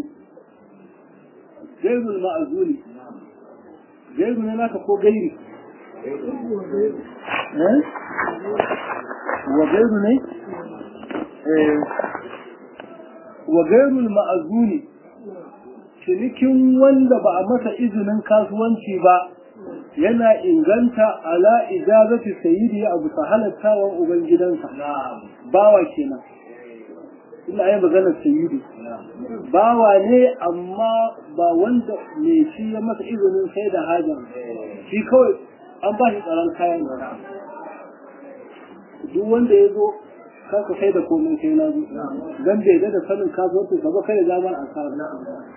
gairul ma'azuni gairu ne naka ko gairi wa gairu ne wa gairul ma'azuni cinikin wanda ba a masa izinin kasuwanci ba yana inganta ala ijazati sayyidi abu ta halattawan ubangidansa bawa kenan ina yi maganar sayyidu bawa ne amma ba wanda me shi ya masa izinin sai da haja shi kawai an ba shi tsaron kayan duk wanda ya zo kaka sai da komai sai na zo dan bai da sanin kasuwanci ka ba kai da zaman asara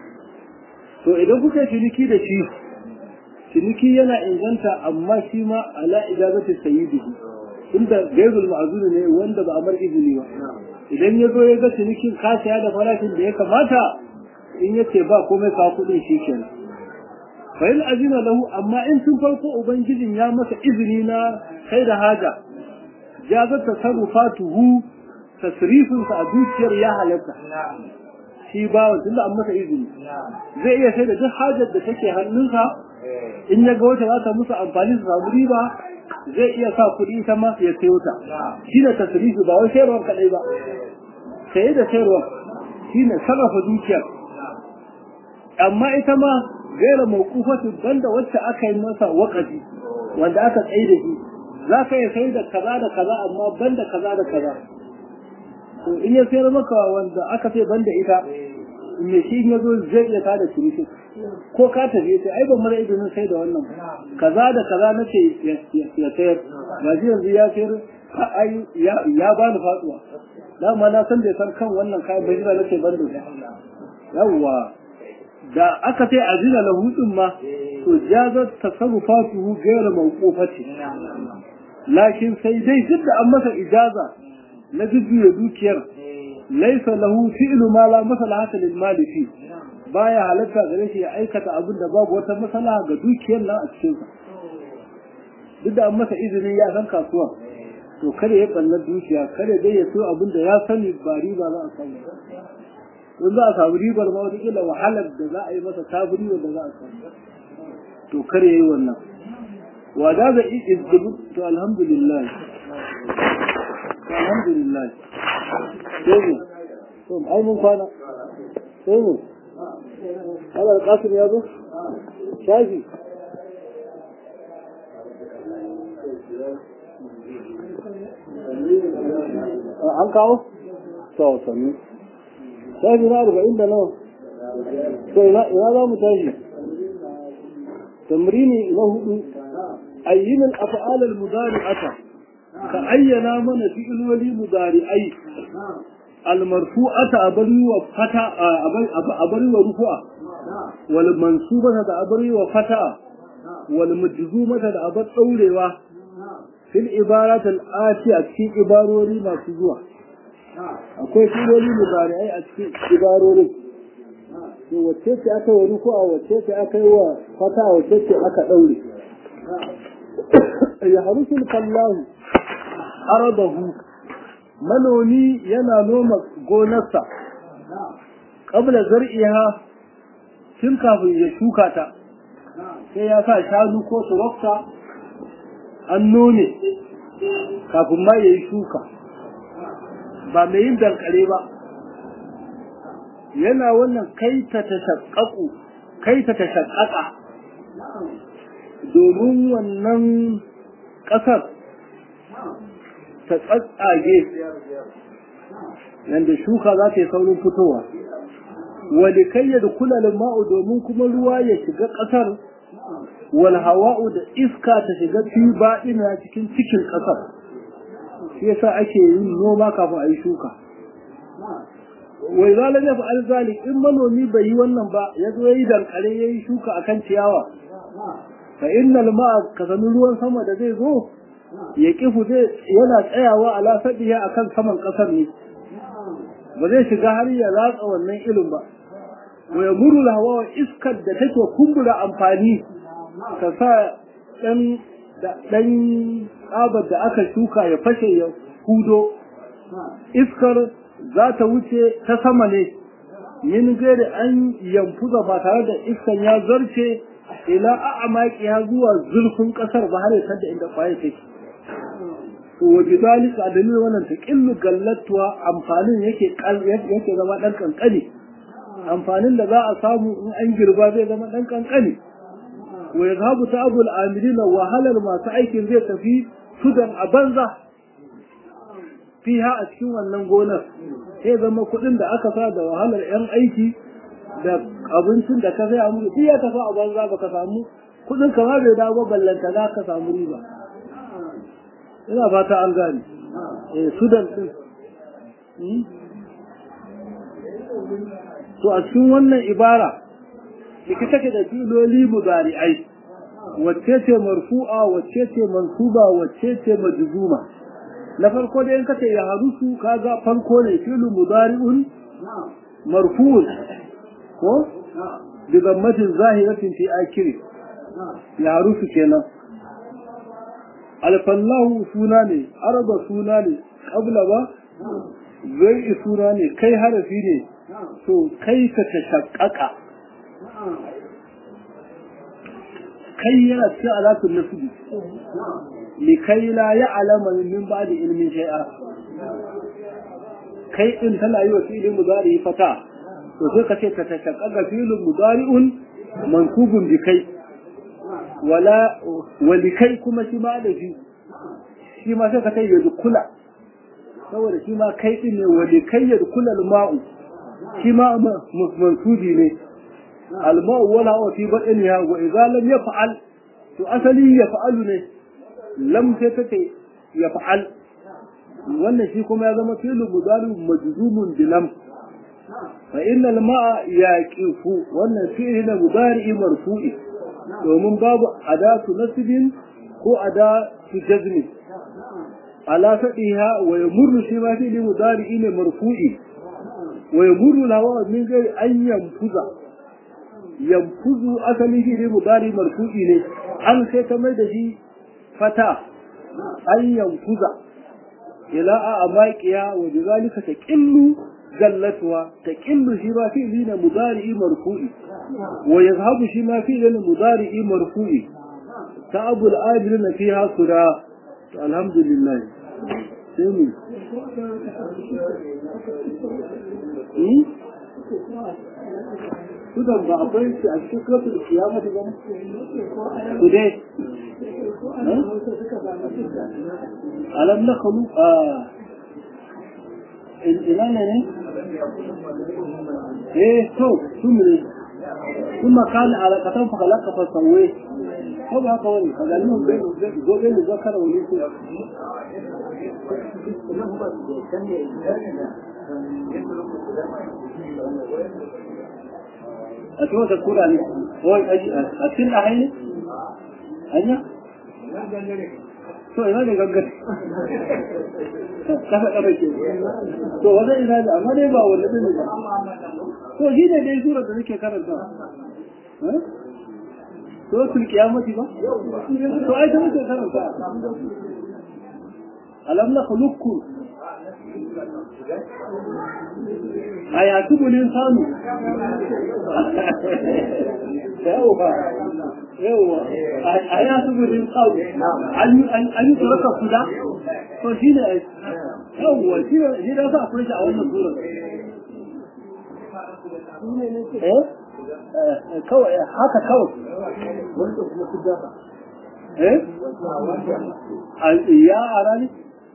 to idan kuka ciniki da shi ciniki yana inganta amma shi ma ala ijazati sayyidi inda gairul ma'zuni ne wanda ba a mar izini ba idan ya zo ya ga cinikin ka saya da farashin da ya kamata in yace ba komai ka kuɗin shi kenan fa in azina lahu amma in tun farko ubangijin ya masa izini na kai da haja jazar tasarrufatuhu tasrifin sa a dukiyar ya halatta shi ba wa tunda an masa izini zai iya sai da duk hajar da take hannunsa in ya ga wata za ta musu amfani su samu riba zai iya sa kuɗi ita ma ya sayo ta shi ne tasrifi ba wai sayarwar kaɗai ba saye da sayarwar shi ne sarrafa dukiyar amma ita ma gaira mawqufatu banda wacce aka yi masa wakafi wanda aka tsaye da shi za ka iya sai da kaza da kaza amma banda kaza da kaza to in ya sayar maka wanda aka ce banda ita me shi ya zo zai iya tada ciniki ko ka tafi sai ai ban mara izinin sai da wannan kaza da kaza nace ya sayar ba ji yanzu ya sayar ai ya bani faduwa dama na san bai san kan wannan kayan bai jira nace ban da yawwa da aka sai azina lahu din ma to jazat tasarrufatuhu ghayr mawqufati lakin sai dai duk da an masa ijaza na jujjuya dukiyar laisa lahu fi'lu ma la maslahata lil mali fi baya halatta gare shi ya aikata abin da babu wata maslaha ga dukiyar nan a cikin sa duk da an masa izinin ya san kasuwa to kada ya balla dukiya kada dai ya so abin da ya sani ba riba za a samu in za a samu ribar ma wata kila wahalar da za a yi masa tabiri da za a samu to kare yayi wannan wa da ga izdibu to alhamdulillah alhamdulillah sai to ai mun kwana sai mu Allah kasim ya zo shafi an kawo to sami shafi na arba'in da nawa to ina za mu tashi tamrini na hudu ayyin al-af'al al-mudari'ata ka ayyana mana fi'iloli mudari'ai al-marfu'ata abari wa fata abari wa rufu'a wal mansubata da abari wa fata wal majzumata da abar daurewa fil ibarat al-atiya cikin ibarori masu zuwa akwai fi'iloli mudari'ai a cikin ibarorin to wacce ce aka wa rufu'a wacce ce aka yi wa fata wacce ce aka daure ya harusul fallahu aradahu manomi yana noma gonarsa qabla zar'iha tun kafin ya shuka ta sai ya sa shanu ko turakta an nome kafin ma ya yi shuka ba mai yin dankare ba yana wannan kai ta tashaqqaqu kai ta tashaqqaqa domin wannan ƙasar ta tsatsage yadda shuka za ta yi saurin fitowa wani kai ya kula ma'u domin kuma ruwa ya shiga ƙasar wal hawa'u da iska ta shiga fi baɗina cikin cikin ƙasar shi yasa ake yin noma kafin a yi shuka wai zalar ya fa'al zalik in manomi bai yi wannan ba ya zo ya yi dankare ya yi shuka akan ciyawa fa innal ma'a ka sami ruwan sama da zai zo ya kifu zai yana tsayawa ala sadiya akan saman kasar ne ba zai shiga har ya latsa wannan ilin ba wa yamuru hawa iskar da take kumbura amfani ta sa dan dan tsabar da aka shuka ya fashe ya hudo iskar za ta wuce ta sama ne min gairi an yamfuza ba tare da iskan ya zarce ila a'maki ya zuwa zurfin kasar ba har ya da inda kwaye take to wa bidalika dalil wannan ta killu gallatuwa amfanin yake yake zama dan kankani amfanin da za a samu in an girba zai zama dan kankani wa yadhabu ta'abul amilin wa halal masu aikin zai tafi sudan a banza fiha a cikin wannan gonar sai zama kuɗin da aka sa da wahalar yan aiki da abincin da ka saya musu duk ya tafi a banza baka samu kuɗin ka ma bai dawo ballanta za ka samu riba ina fata an gane eh sudan din to a cikin wannan ibara ciki take da filoli mudari'ai wacce ce marfu'a wacce ce mansuba wacce ce majzuma na farko da in kace ya harusu kaga farko ne filu mudari'un marfu'un ko bi dammatin zahiratin fi akiri ya harusu kenan alfallahu suna ne arba suna ne qabla ba zai suna ne kai harafi ne to kai ka tashaqqaqa kai yana cikin alatun nasubi likai la ya'lama min ba'di ilmin shay'a kai din tana yi wa fi'ilin mudari fata to sai ka ce ka tashaqqaqa fi'ilun mudari'un mansubun bi kai wala walikai kuma shi ma da shi shi ma sai ka ce yadkula saboda shi ma kai din ne walikai yadkula al-ma'u shi ma mansubi ne الماء ولا هو في بطنها وإذا لم يفعل فأصلي يفعل ne lam sai take yaf'al wannan shi kuma ya zama fi'lu mudari majzumun bi lam fa inna al-ma'a yaqifu wannan fi'li na mudari marfu'i domin babu adatu nasbin ko adatu jazmi ala fadiha wa yamurru shi ma fi'li mudari ne marfu'i wa yamurru lawa min ghairi an yanfuza yanfuzu asali shi ne mudari marfu'i ne an sai ta mai da shi fata an yanfuza ila a amaqiya wa bizalika taqillu gallatuwa taqillu shi ba fi'li ne mudari marfu'i wa yazhabu shi ma fi'li ne mudari marfu'i ta abu al-ajil fiha sura alhamdulillah sai mu sudan ba akwai shi a cikin kafin kiyamata ba su dai alam na kalu a ina ne ne eh to su ne sun makani alaƙatan fakalaka fasawai ko ba haka wani ka gani mun bai zo bai zo kara wani su a cikin wata kura ne wai a cikin a hanyar hanya to ina ne gangar kasa kasa ke to wajen ina da amma dai ba wanda zai ba to shi ne dai sura da nake karanta to sul kiyamati ba to ai ta muke karanta alam na khuluqukum a ya tubu ne samu yawa yawa a ya tubu ne samu an yi turaka kuda to shi ne yawa shi da sa akwai shi a wannan surar eh kawai haka kawai eh ya ara ne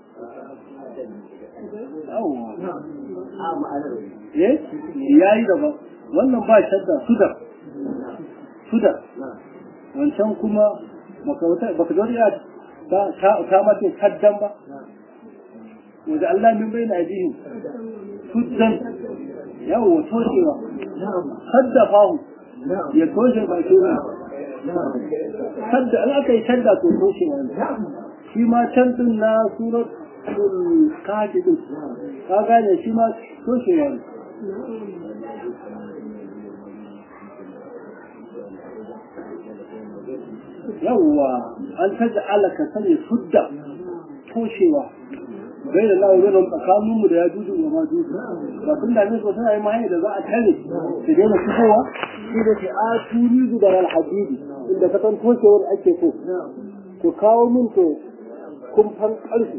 ya yi daban wannan ba shadda sudar sudar wancan kuma baka zo ya ta mace saddan ba wanda Allah min bai na jihin suddan yawo toshewa sadda fahu ya toshe ba ke ba sadda an aka yi sadda to toshewa shi ma can din na surat kaji din ka gane shi ma toshewa ne yawwa an taja alaka sanya sudda toshewa bai da lawo zai tsakanin mu da ya juju wa ma juju ba sun da ne suna yi mahaifa da za a tare su daina fitowa shi da ke a turi zubar alhadidi inda ka san toshewar ake so ku kawo min to kumfan ƙarfi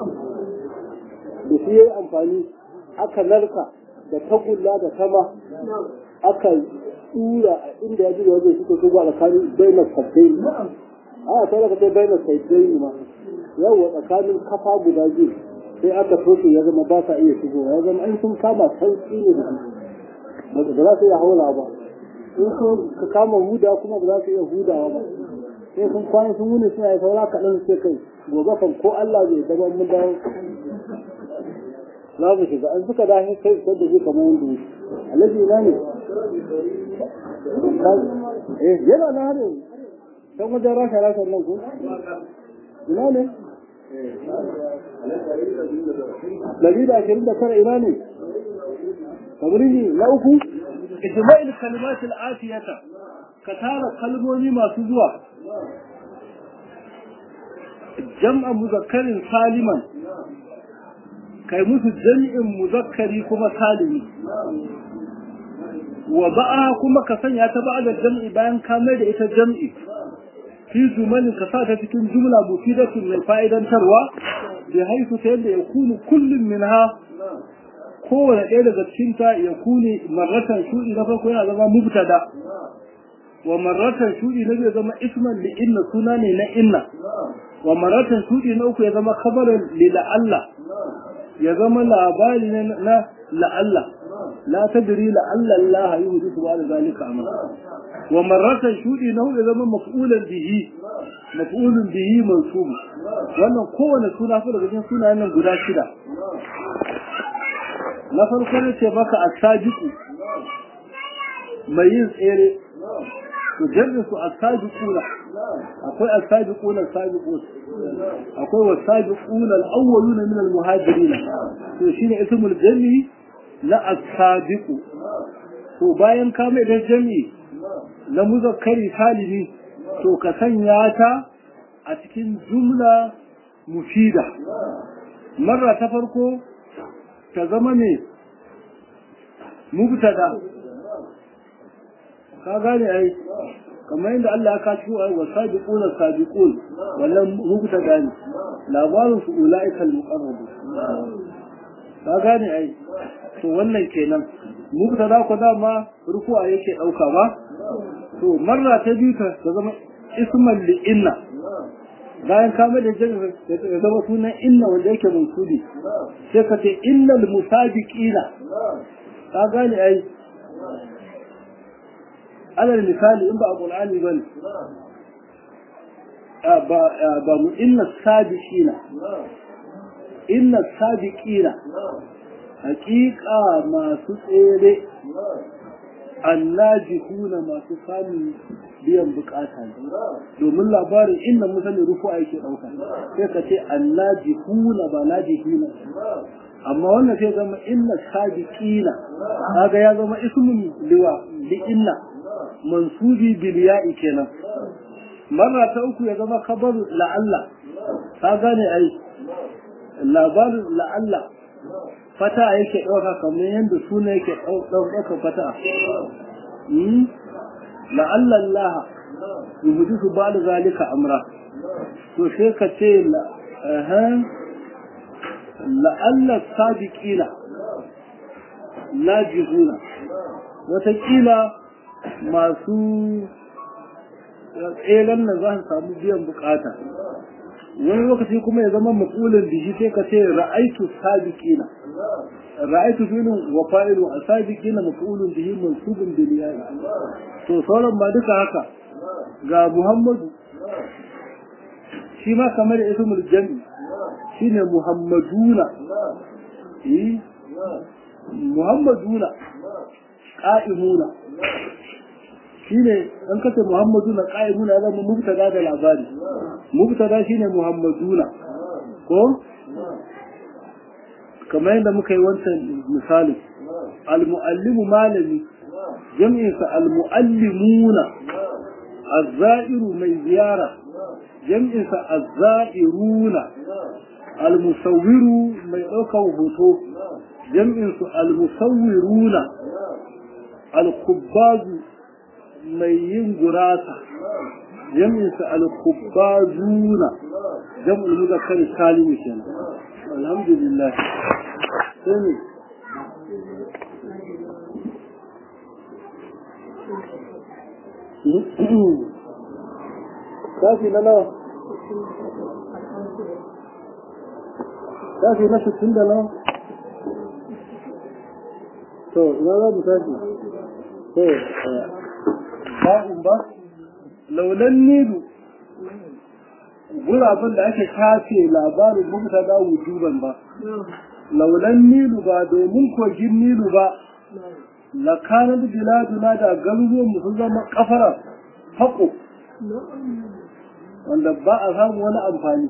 da shi ya yi amfani aka narka da tagulla da sama aka tsura a inda ya ji wajen suka shigo a tsakanin bainar sabbin a ta daga ta bainar sabbin ma yawa tsakanin kafa guda biyu sai aka toshe ya zama ba sa iya shigowa ya zama an sun kama sauƙi ne da ba za su iya haula ba in so ka kama huda kuma ba za su iya hudawa ba sai sun kwana sun wuni suna yi saura kaɗan sai kai gobe kan ko Allah bai zama mun dawo za mu shiga an suka dace kai sai da shi kamar wanda yake alaji ina ne eh yana na har yanzu can wajen rasha rasha nan ko ina ne dari da ashirin da tara ina ne kabiri ne na uku ijma'il kalimatul afiyata ka tara kalmomi masu zuwa jam'a muzakkarin saliman kai musu jami'in muzakkari kuma salimi wa ba'a kuma ka sanya ta ba'a da jam'i bayan ka mai da ita jam'i fi zumanin ka sa ta cikin jumla mufidatun mai fa'idantarwa da haifu ta yadda ya kunu kullum minha kowane ɗaya daga cikinta ya kuni marratan shuɗi na farko yana zama mubtada wa marratan shuɗi na zai zama isman li inna suna ne na inna wa marratan shuɗi na uku ya zama kabarin li la'alla ya zama labari na la'alla la tadri la'alla Allah yuhdisu ba da zalika amra wa marratan shudi na hudu zama maf'ulan bihi maf'ulun bihi mansub wannan kowane suna fa daga cikin sunayen nan guda shida na farko ne ce maka as-sabiqu mai yin tsere to jami'in su as-sabiquna akwai as-sabiquna as-sabiqun akwai was-sabiquna al-awwaluna min al-muhajirin to shine ismul jami'i na as-sabiqu to bayan ka mai da jami'i na muzakkari salimi to ka sanya ta a cikin jumla mufida marra ta farko ta zama ne mubtada ka gane ai kamar yadda Allah ya kaci wa wasabiqun sabiqun wannan mubtada ne labarin su ulaika al-muqarrabun ka gane ai to wannan kenan mubtada ko dama ruku'a yake dauka ba to marra ta biyu ta zama isman li inna bayan ka mai da jami'a ya zama sunan inna wanda yake mansudi sai ka ce innal musabiqina ka gane ai alal misali in ba a qur'ani bane ba ba mu inna sabiqina inna sabiqina haqiqa masu tsere annajihuna masu samun biyan bukata ne domin labarin inda musali rufu yake dauka sai ka ce annajihuna ba najihuna amma wannan sai zama inna sabiqina kaga ya zama ismun liwa li inna mansubi bil ya'i kenan marra ta uku ya zama kabaru la'alla ka gane ai labarin la'alla fata yake ɗauka kamar yadda suna yake ɗauka fata la'alla Allah yuhudu su ba da zalika amra to sai ka ce la'alla sabiqina najihuna watakila masu tseren nan za su samu biyan bukata wani lokaci kuma ya zama makulin da shi sai ka ce ra'aitu sabiqina ra'aitu filin wa fa'ilu asabiqina mafulun bihi mansubun bil ya'i to sauran ba duka haka ga Muhammadu shi ma kamar ismul jami shine Muhammaduna eh Muhammaduna qa'imuna shine an kace Muhammaduna qa'imuna ya zama mubtada da labari mubtada shine Muhammaduna ko kamar yadda muka yi wancan misali al-muallimu malami jam'insa al-muallimuna az-za'iru mai ziyara jam'insa az-za'iruna al-musawwiru mai ɗaukar hoto jam'insu al-musawwiruna al-kubbazu mai yin gurasa jam'insa al-kubbazuna jam'ul muzakkar salimu kenan alhamdulillah sai kafi na nawa shafi na sittin da nawa to ina za mu tashi to ba'un ba laulan nilu gurabin da ake shafe labarin mubta da wujuban ba laulan nilu ba domin kogin nilu ba lakanar biladuna da garuruwan mu sun zama kafara haƙo wanda ba a samu wani amfani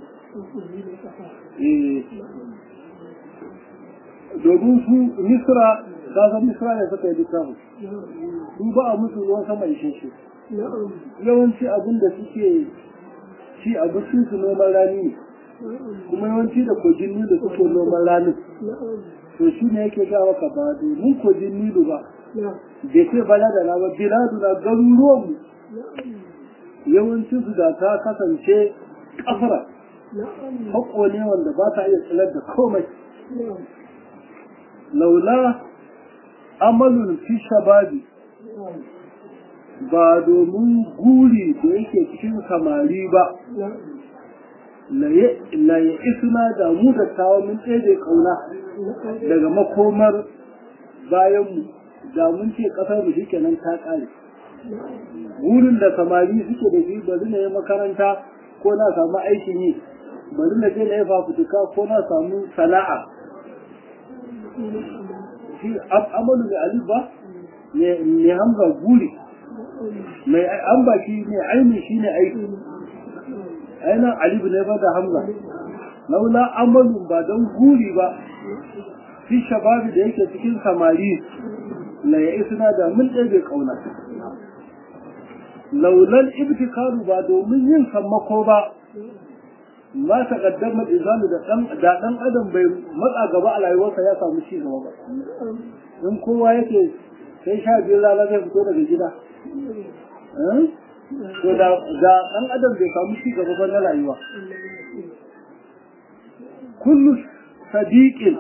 domin su misra gasar misra ne suka yi littafin su ba a musu ruwan sama ishe shi yawanci abin da suke ci abincin su noman rani ne kuma yawanci da kogin nilu suke noman rani to shi ne yake gawa ka ba domin kogin nilu ba bai ce bala da na ba biladu na garuruwan mu yawancin su da ta kasance kafara haƙo ne wanda ba ta iya tsilar da komai laula amalun fi shababi ba domin guri da yake cikin samari ba la ya isna da mu da tawo mun tsaye kauna daga makomar bayanmu da mun ce ƙasar mu shike nan ta ƙare gurin da samari suke da shi bari na yi makaranta ko na samu aikin yi bari na je na yi fafutuka ko na samu sana'a shi amalu mai alif ba mai hamza guri mai an ba shi ne ainihin shi ne aiki ainihin alif ne ba da hamza laula amalu ba don guri ba fi shababi da yake cikin samari la ya isna da mun ɗebe ƙauna laulan ibtikaru ba domin yin sammako ba ma ta kaddama izanu da dan da dan adam bai matsa gaba a rayuwarsa ya samu ci gaba ba in kowa yake sai sha biyar rana zai fito daga gida to da da dan adam bai samu ci gaba ba na rayuwa kullu sadiqin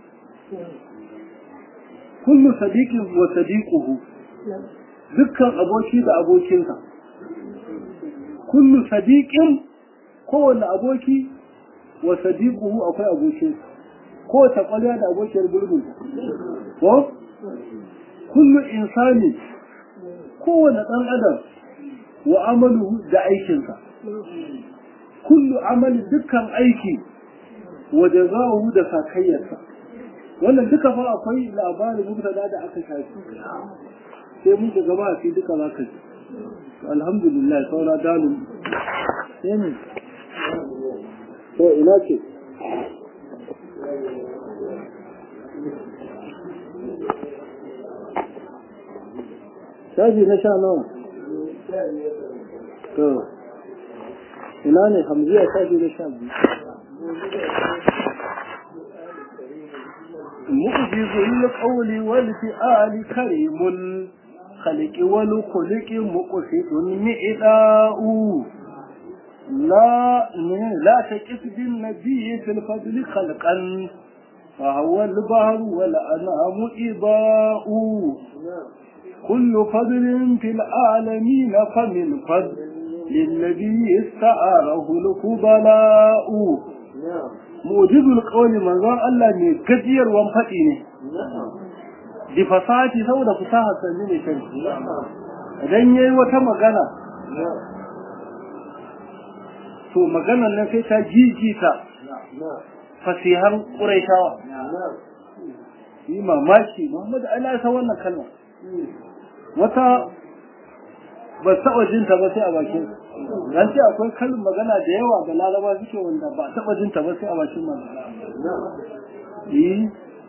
kullu sadiqin wa sadiquhu dukkan aboki da abokinsa kullu sadiqin kowane aboki wa sadiquhu akwai abokin kowace kwalya da abokiyar gulbin ko kullu insani kowane dan adam wa amaluhu da aikinsa kullu amali dukkan aiki wa jazaohu da sakayyarsa wannan duka fa akwai labarin mubtada da aka shafi sai mun shiga ba sai duka za ka ji alhamdulillah saura dalil sai ne to ina ce shafi na sha nawa to ina ne hamziya shafi na sha biyu مؤجز القول والفئال كريم الخلق والخلق مقصد مئداء لا لا تكف بالنبي في الفضل خلقا فهو البحر والأنعام إضاء كل فضل في العالمين فمن فضل للنبي استعاره الكبلاء mujizul qawli manzon Allah ne gajiyarwan faɗi ne di fasati saboda fasaha sanni ne kai idan yayi wata magana to maganar nan sai ta jijita fasihan quraishawa yi mamaki Muhammad Allah ya san wannan kalma wata ba taɓa jin ta ba sai a bakin dan ce akwai kalin magana da yawa da laraba suke wanda ba taɓa jin ta ba sai a bakin magana eh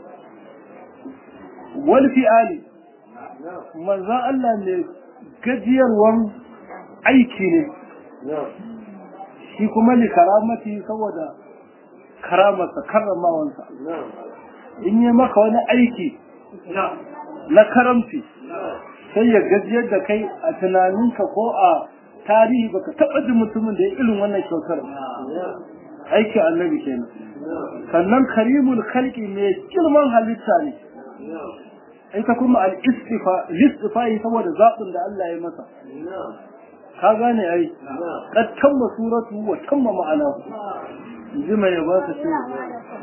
wal fi'ali manzon Allah ne gajiyarwan aiki ne shi kuma li karamati saboda karamarsa karramawansa in yi maka wani aiki na karamci sai ya gajiyar da kai a tunaninka ko a tarihi baka taɓa jin mutumin da ya irin wannan kyautar aikin annabi kenan sannan karimul khalqi mai girman halitta ne ita kuma al-istifa listifai saboda zaɓin da Allah ya masa ka gane ai kad tamma suratu wa tamma ma'ana ji mai ba ta ce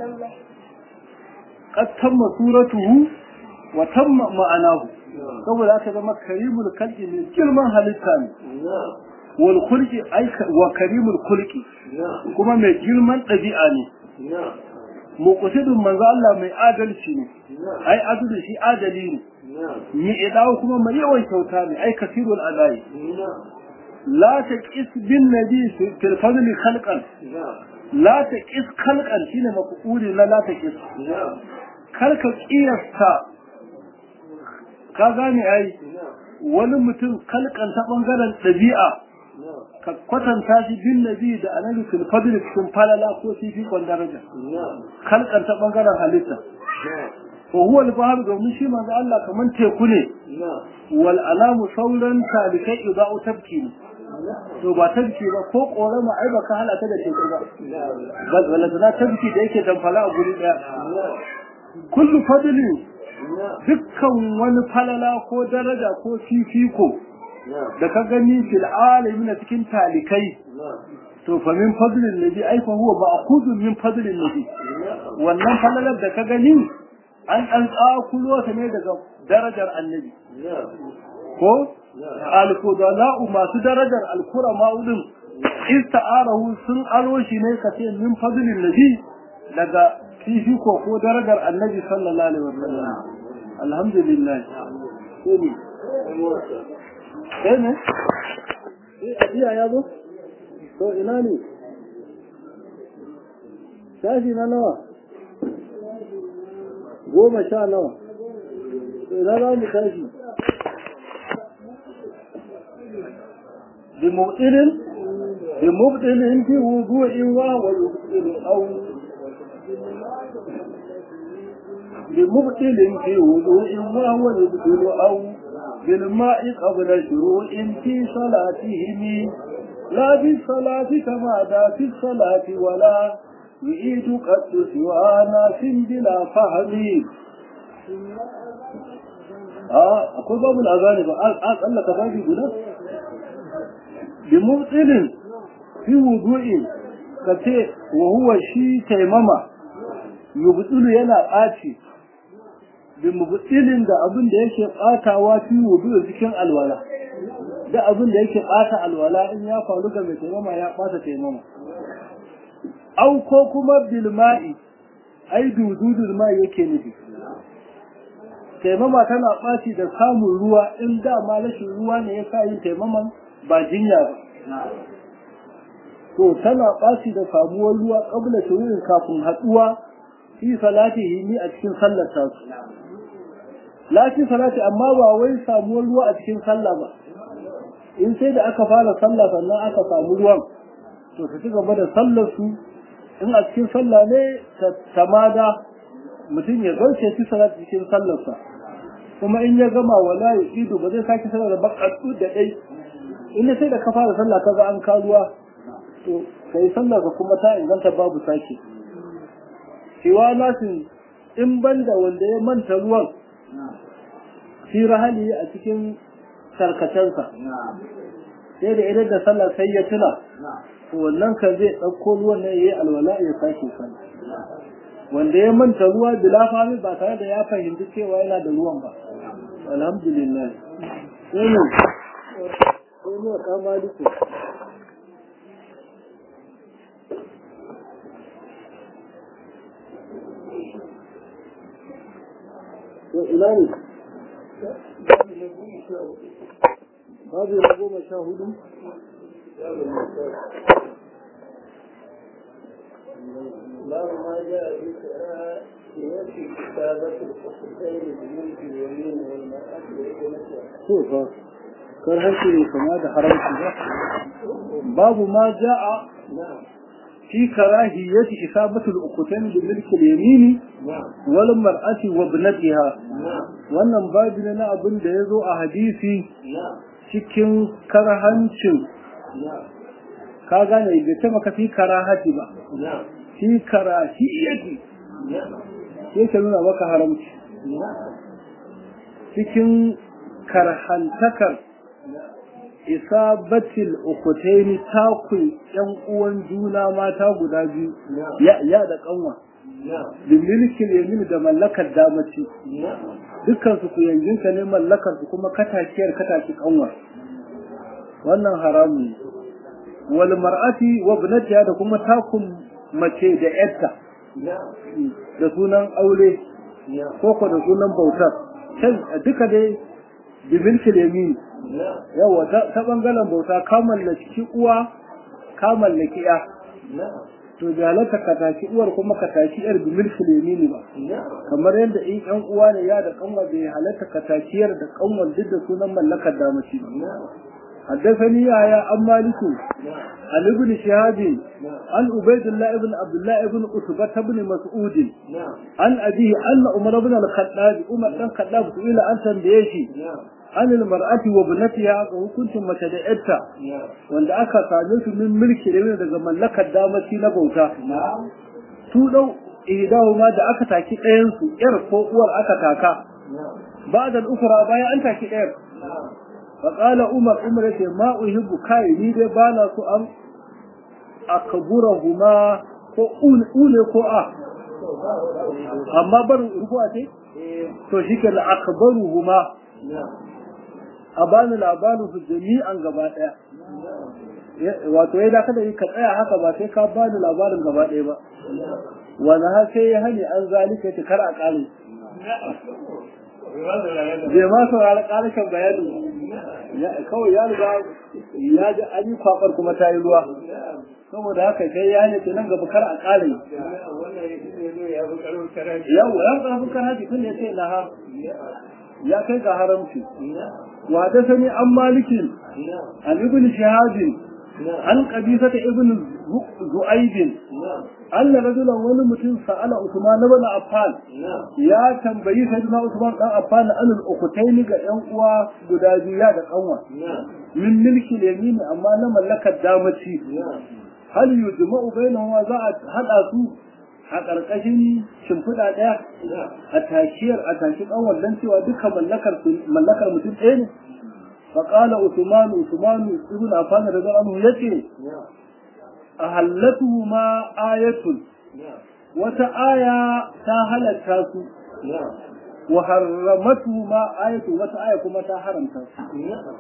qad tamma suratuhu wa tamma ma'anahu saboda aka zama karimul kalki ne girman halitta ne wal khulqi ay wa karimul khulqi kuma mai girman ɗabi'a ne muqsidun manzo Allah mai adalci ne ai adalci shi adali ne ni idawo kuma mai yawan kyauta ne ai kasirul adai la taqis bin nabi fil fadl khalqan la taqis khalqan shine mafuli la la taqis karka kiyasta ka gane ai wani mutum kalkan ta bangaren ɗabi'a ka kwatanta shi bin nabi da annabi fil fadl cikin falala ko fifi kon daraja kalkan ta bangaren halitta wa huwa al-bahr domin shi manzo Allah kaman teku ne wal alamu sauran talikai idau tabki ne to ba tabki ba ko korama ai baka halata da teku ba bal wala da tabki da yake damfala a guri daya kullu fadli dukkan wani falala ko daraja ko fifiko da ka gani fil alamin cikin talikai to fa min fadlin nabi ai fa huwa ma'khudun min fadlin nabi wannan falalar da ka gani an dan tsakulo ta ne daga darajar annabi ko alfudala'u masu darajar alkurama udin ista'arahu sun aro shi ne ka ce min fadlin nabi daga fifiko ko darajar annabi sallallahu alaihi wasallam alhamdulillah sai ne sai ne sai ajiya ya zo to ina ne shashi na nawa goma sha nawa ina za mu tashi بمبطل بمبطل في وضوء وهو يبطل أو بمبطل في وضوء وهو يبطل أو بالماء قبل شروع في صلاتهم لا بالصلاة كما دا في الصلاة ولا يعيد قد سوى ناس بلا فهم اه اقول باب الاغاني بقى قال لك باقي guda bimutsilin fi wudu'in ka ce wa huwa shi taimama yubtsilu yana ɓaci bimutsilin da abin da yake ɓatawa fi wudu'in cikin alwala da abin da yake ɓata alwala in ya faru ga mai taimama ya ɓata taimama au ko kuma bilma'i ai dududul ma yake nufi taimama tana ɓaci da samun ruwa in dama rashin ruwa ne ya sa yin taimaman ba jinya ba to tana ɓaci da samuwar ruwa ƙabla shururin kafin haɗuwa fi salatihi ni a cikin sallar tasu lakin salati amma ba wai samuwar ruwa a cikin sallah ba in sai da aka fara sallah sannan aka samu ruwan to su ci gaba da sallar su in a cikin sallah ne ta tamada mutum ya zauce fi salati cikin sallarsa kuma in ya gama wala ya ido ba zai sake sallar da bakatsu da dai in sai da ka fara sallah ka ga an karuwa to kai sallar ka kuma ta inganta babu sake cewa nasin in banda wanda ya manta ruwan fi rahali a cikin sarkacensa sai da idan da sallah sai ya tuna to wannan kan zai ɗauko ruwan ne ya yi alwala ya sake sallah wanda ya manta ruwa bila fami ba tare da ya fahimci cewa yana da ruwan ba alhamdulillah sai ne sai ne ka maliku to ina ne babu na goma sha hudu باب ما جاء في كتابة الحسين بملك اليمين والمرأة وابنتها. to fa kar harshe ne kama da haramci ba babu ma ja'a نعم fi karahiyati isabatu al-uqtan bi milk al-yamin نعم wal mar'ati wa ibnatiha نعم wannan babu ne na abin da yazo a hadisi نعم cikin karhancin نعم ka gane bai ce maka fi karahati ba نعم fi karahiyati نعم yake nuna maka haramci نعم cikin karhantakar isabatil ukutaini takun yan uwan juna mata guda biyu نعم ya ya da kanwa da milkin yamin da mallakar damaci dukkan su kuyanginka ne mallakar su kuma katakiyar kataki kanwa wannan haramu ne wal mar'ati wa ibnatiha da kuma takun mace da yarta da sunan aure ko ko da sunan bautar duka dai bi milkin yamin yawa ta bangaren bauta ka mallaki uwa ka mallaki ya to da halatta ka tashi uwar kuma ka tashi yar bi milki lemini ba kamar yadda in yan uwa ne ya da kanwa bai halatta ka tashi yar da kanwa duk da sunan mallakar damaci ba حدثني يا عن مالك عن ابن شهاب عن عبيد الله بن عبد الله بن عتبة بن مسعود عن أبيه أن عمر بن الخطاب عمر بن الخطاب سئل عن تنبيشي عن المرأة وابنتها وكنت متدعيتها وان aka same su min mulki da daga mallakar damaci na bauta su dau idahu ma da aka taki ɗayan su yar ko uwar aka taka ba'da al-ukhra bayan an taki ɗayar fa qala umar umar yace ma uhibbu kai ni dai bana su an akburahuma ko ule ko a amma barin rubuwa ce to shike la akbaruhuma a bani labarin su jami'an gaba daya wato ya da kada ka tsaya haka ba sai ka bani labarin gaba daya ba wani har sai ya hani an zalika ta kar a kare bai ma saurari karshen bayani kawai ya riga ya ji an yi kwakwar kuma ta yi ruwa saboda haka sai ya ne nan gaba kar a kare yau ya fi karaji tun ya ce na ha ya kai ga haramci وحدثني عن مالك عن ابن شهاب عن قبيصة ابن زؤيد أن رجلا ولمتن سأل عثمان بن عفان يا تنبي سيدنا عثمان بن عفان أن الأختين ينقوى قداجيا دقوة من ملك اليمين أما لما لك الدامتي هل يجمع بينهما ذات هل أسوء a ƙarƙashin shimfiɗa ɗaya a tashiyar a tashi ƙanwar don cewa duka mallakar mallakar mutum ɗaya ne faƙala usmanu usmanu ibn affan da anhu yace a hallatu ma ayatun wata aya ta halatta su wa harramatu ma ayatun wata aya kuma ta haramta su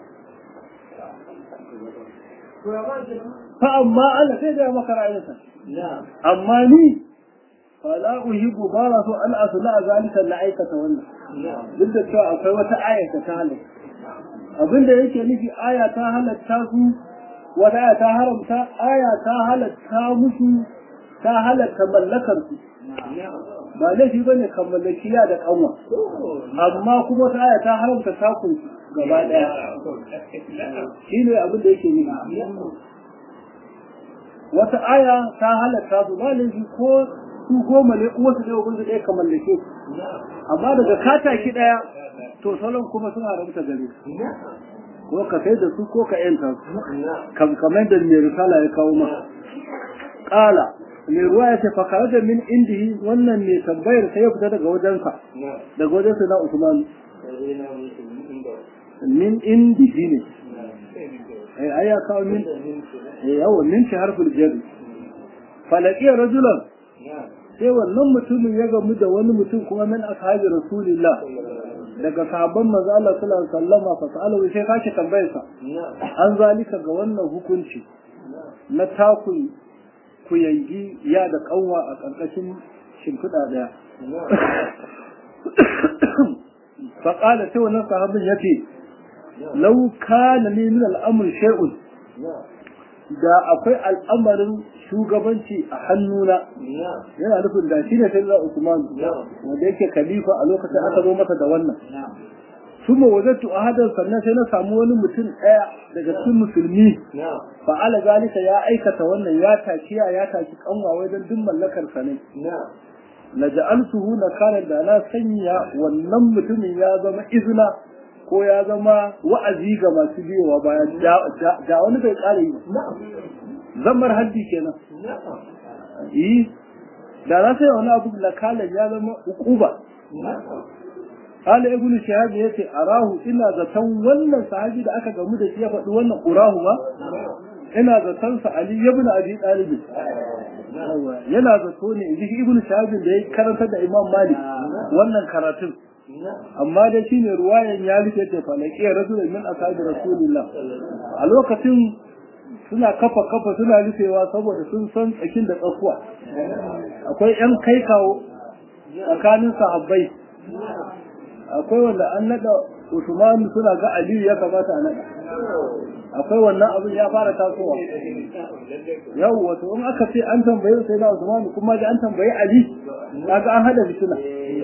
fa amma Allah sai da maka ra'ayinsa amma ni fala uhibbu ba na so an asla zalika la aikata wannan duk da cewa akwai wata aya ta ta halatta abinda yake nufi aya ta halatta su wata aya ta haramta aya ta halatta musu ta halatta mallakar su ba laifi bane kan mallakiya da kanwa amma kuma wata aya ta haramta takun gaba daya shine abin da yake nufi wata aya ta halatta su ba laifi ko su goma ne uwarsu ɗaya ubansu ɗaya ka mallake su amma daga kataki ɗaya to salon kuma suna rabta gare su ko ka sai da su ko ka yanta su kamar da mai risala ya kawo ma ƙala mai ruwa ya ce fakara da min indihi wannan mai tambayar sai ya fita daga wajensa daga wajensa na usman min indihi ne ai ya kawo min yawa min shi harfin jari falaƙiyar rajulan sai wannan mutumin ya gamu da wani mutum kuma min ashabi rasulillah daga sahabban manzo Allah sallallahu alaihi wasallam fa sa'alahu sai kashi tambayar sa an zalika ga wannan hukunci na takun ku yangi ya da kanwa a karkashin shimfiɗa daya fa qala sai wannan sahabin yace law kana li min al-amr shay'un da akwai al'amarin shugabanci a hannuna yana nufin da shi ne sai za Usman wanda yake khalifa a lokacin aka zo masa da wannan kuma wajattu ahadan sannan sai na samu wani mutum ɗaya daga cikin musulmi fa'ala zalika ya aikata wannan ya takiya ya taki kanwa wajen duk mallakar sa ne la ja'altuhu nakala da na sanya wannan mutumin ya zama izina ko ya zama wa'azi ga masu biyowa bayan da wani bai kare yi zammar haddi kenan yi da na sai wani abu da kalan ya zama ukuba Kala ibn Shihab ya ce arahu ina zaton wannan sahabi da aka gamu da shi ya faɗi wannan urahu ba ina zaton sa Ali ibn Abi Talib Yawwa, yana zato ne in ji ibnu shahabin da ya karanta da imam malik wannan karatun amma dai shine ruwayan ya rike ta falaki rasulun min ashabi rasulillah a lokacin suna kafa kafa suna rufewa saboda sun san tsakin da tsakuwa akwai yan kai kawo tsakanin sahabbai akwai wanda an nada Usman suna ga Aliyu ya kamata a nada akwai wannan abin ya fara tasowa yau wato in aka ce an tambaye sai na Usman kuma ji an tambaye Ali kaga an hada fitina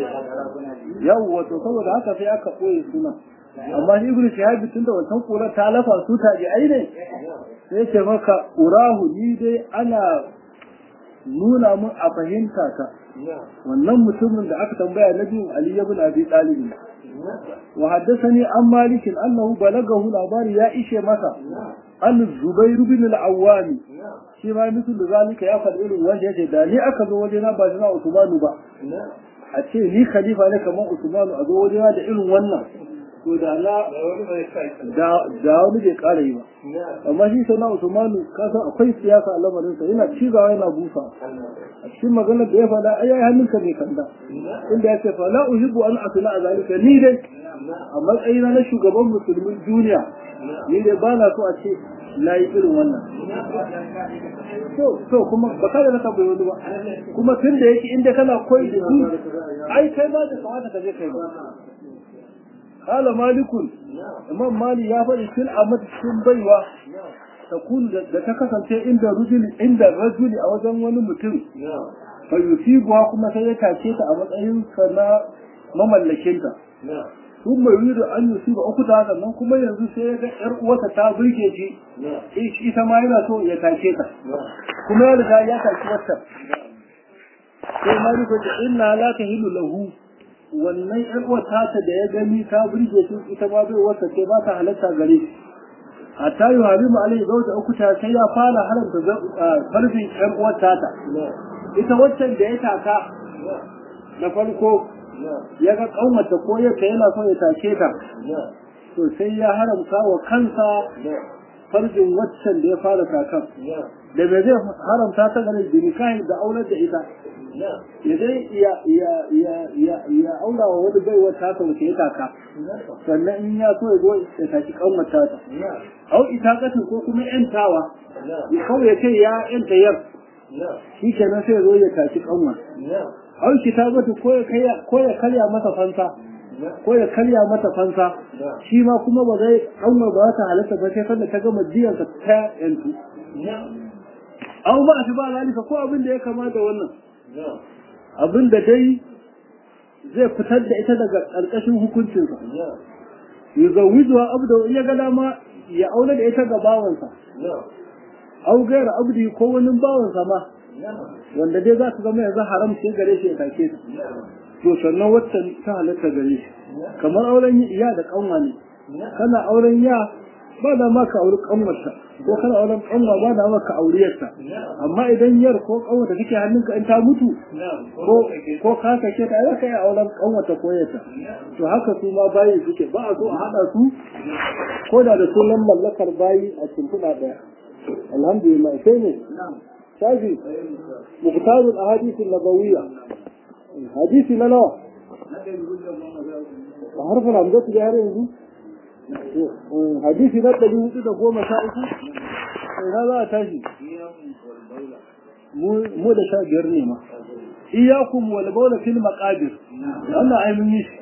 yau wato saboda haka sai aka koyi suna amma shi ibnu shihab tun da wannan kura ta lafa su ta ji ai ne sai ce maka urahu ni dai ana nuna mun a fahimta ta wannan mutumin da aka tambaya na biyun Ali ibn Abi Talib wa haddathani an Malik annahu balagahu labari ya ishe masa an Zubair ibn al-Awwam shi ma mutum da zalika ya faɗi irin wanda yake da ni aka zo waje na ba na Usmanu ba a ce ni khalifa ne kamar Usmanu a zo waje na da irin wannan to da na da da wani bai ƙara yi ba amma shi sai na Usmanu ka san akwai siyasa a lamarin sa yana cigawa yana busa a cikin maganar da ya faɗa ai ai hannunka bai kanda inda ya ce fa la uhibbu an asla a zalika ni dai a matsayina na shugaban musulmin duniya ni dai ba na so a ce na yi irin wannan to to kuma ba ka da naka bai wani ba kuma tun da yake inda kana koyi da su ai kai ma da kamata ka je kai ba قال مالك امام مالي ya faɗi fil amat cikin baiwa takun da ta kasance inda rujul inda rajuli a wajen wani mutum fa yusibuha kuma sai ya tace ta a matsayin sa na mamallakin ta sun mai yuri an yusiba uku ta sannan kuma yanzu sai ya ga yar uwarta ta burge shi ita ma yana so ya tace ta kuma ya riga ya tace wata sai maliku ce inna la tahilu lahu wannan ƴar uwata ta da ya gani ta burge shi ita ma bai wata ce ba ta halatta gare shi hatta yi halimu alai zauta uku ta sai ya fara haramta farfin ƴar uwata ta ita waccan da ya taka na farko ya ga ƙaunata ko yadda yana so ya take ta to sai ya haramta wa kansa farjin waccan da ya fara takan da bai zai haramta ta gare jinikahin da aular da ita ya dai ya aula wa wani baiwar taka wace ya taka sannan in ya so ya zo ya taki kanwata ta au ita katin ko kuma yantawa ya kawai ya ce ya yanta yar shi kenan sai ya zo ya taki kanwa au shi ta bata ko ya karya mata fansa ko ya karya mata fansa shi ma kuma ba zai kanwa ba ta halatta ba sai sanda ta gama jiyansa ta yantu au ba shi ba lalika ko abin da ya kama da wannan abin da dai zai fitar da ita daga ƙarƙashin hukuncinsa ya zawizuwa abu da ya ga dama ya aure da ita ga bawansa au gaira abdi ko wani bawansa ma wanda dai za su zama yanzu haram sai gare shi ya take ta to sannan wacce ta halatta gare shi kamar auren iya da kanwa ne kana auren ya ba da ma ka auri kanwarsa ko kana auren kanwa ba da ma ka auriyarsa amma idan yar ko kanwata take hannunka in ta mutu ko ko ka sake ta ai kai auren kanwata ko yarta to haka su ma bayi suke ba a so a hada su ko da da sunan mallakar bayi a shimfiɗa ɗaya alhamdulillah sai ne shafi muktarul ahadith an-nabawiyya hadisi na nawa a harfin hamzatu da har yanzu hadisi na ɗari hudu da goma sha uku ina za a tashi mu da sha biyar ne ma iyakum wal bawla fil maqabir wannan ai mun yi shi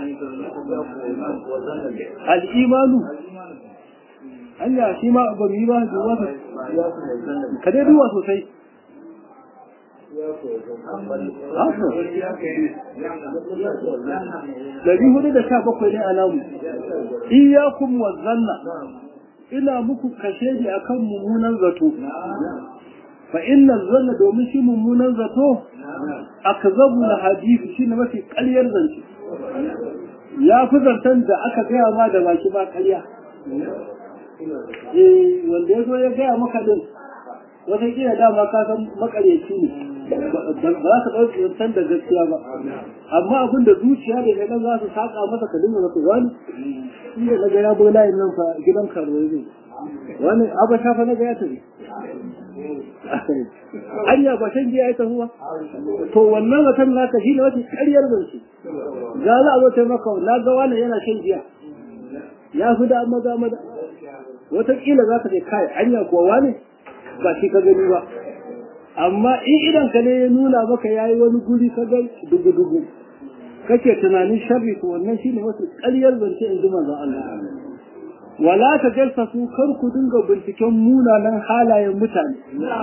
al imanu anya shi ma ba mu yi ba duwa ka dai duwa sosai Dari hudu da sha bakwai ne a namu. Iyakun wa zanna. Ina muku kashedi akan mummunan zato. Fa inna zanna domin shi mummunan zato akzabu na hadisi shi ne mafi ƙaryar zance. Ya fi zancen da aka gaya ma da baki ba ƙarya. Eh wanda ya zo ya gaya maka din wata kila dama ka san makaryaci ne ba za ka ɗauki yantan da gaskiya ba amma abin da zuciya da shaidan za su saƙa masa ka dinga masa wani inda na ga ya bai layin nan fa gidan karuwa ne wani abu shafa na ga ya tafi anya ba shan giya ya tafi ba to wannan zaton naka shi ne wata ƙaryar zance za za a zo taimaka na ga wani yana shan giya ya fi da maza maza wataƙila za ka ce kai anya kuwa wani ba shi ka gani ba amma in idan ka ne ya nuna maka ya yi wani guri ka ga dugu-dugu kake tunanin sharri to wannan shine wasu ƙaryar zance in ji manzon Allah wala ta jalsasu kar ku dinga binciken munanan halayen mutane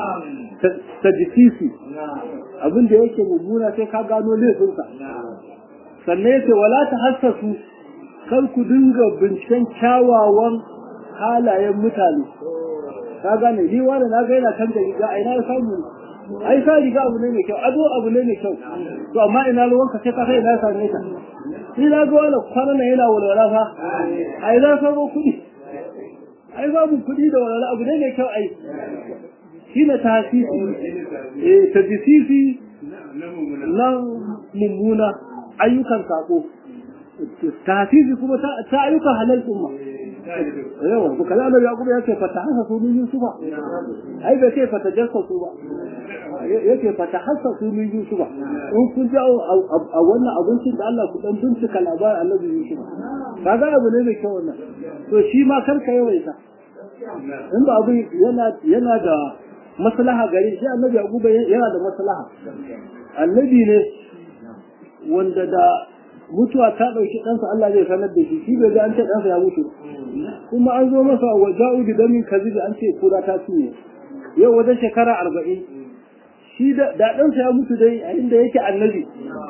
ta jisisi abin da yake mummuna sai ka gano laifinsa sannan yace wala ta hassasu kar ku dinga binciken kyawawan halayen mutane ka gane ni wani na ga yana kan da riga a ina ya samu ai sa riga abu ne mai kyau ado abu ne mai kyau to amma ina ruwanka sai ka sai ina same ta ni na ga wani kwana na yana walwala fa ai za samo kuɗi ai babu kuɗi da walwala abu ne mai kyau ai shi ne tasisi eh tajisisi na mummuna ayyukan sako tasisi kuma ta ayyukan halal kuma yawa to kaza da yaqub ya ce fata hasa su min yusufa ai bai ce fata jassa su ba yake fata hasa su min yusufa in kun ji a wannan abincin da Allah ku dan bincika labarin Annabi Yusuf kaga abu ne mai kyau wannan to shi ma karka yawaita in ba abu yana yana da maslaha gare shi Annabi Yaqub yana da maslaha annabi ne wanda da mutuwa ta ɗauki ɗansa Allah zai sanar da shi shi bai ga an ce ɗansa ya mutu kuma an zo masa wa ja'u bi damin kazibi an ce kura ta cinye yau wajen shekara arba'in shi da ɗansa ya mutu dai a inda yake annabi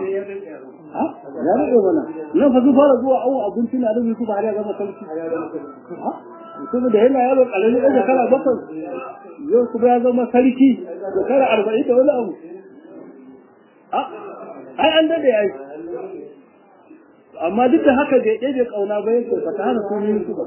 ha ya rage mana nan fa su fara zuwa awo abinci na da su har ya zama sarki ha saboda yana yaro ƙarami ɗan shekara bakwai yau kuma ya zama sarki shekara arba'in da wani abu ai an daɗe ya yi amma duk da haka bai ɗaya ƙauna ba yake ba ta hana sunan su ba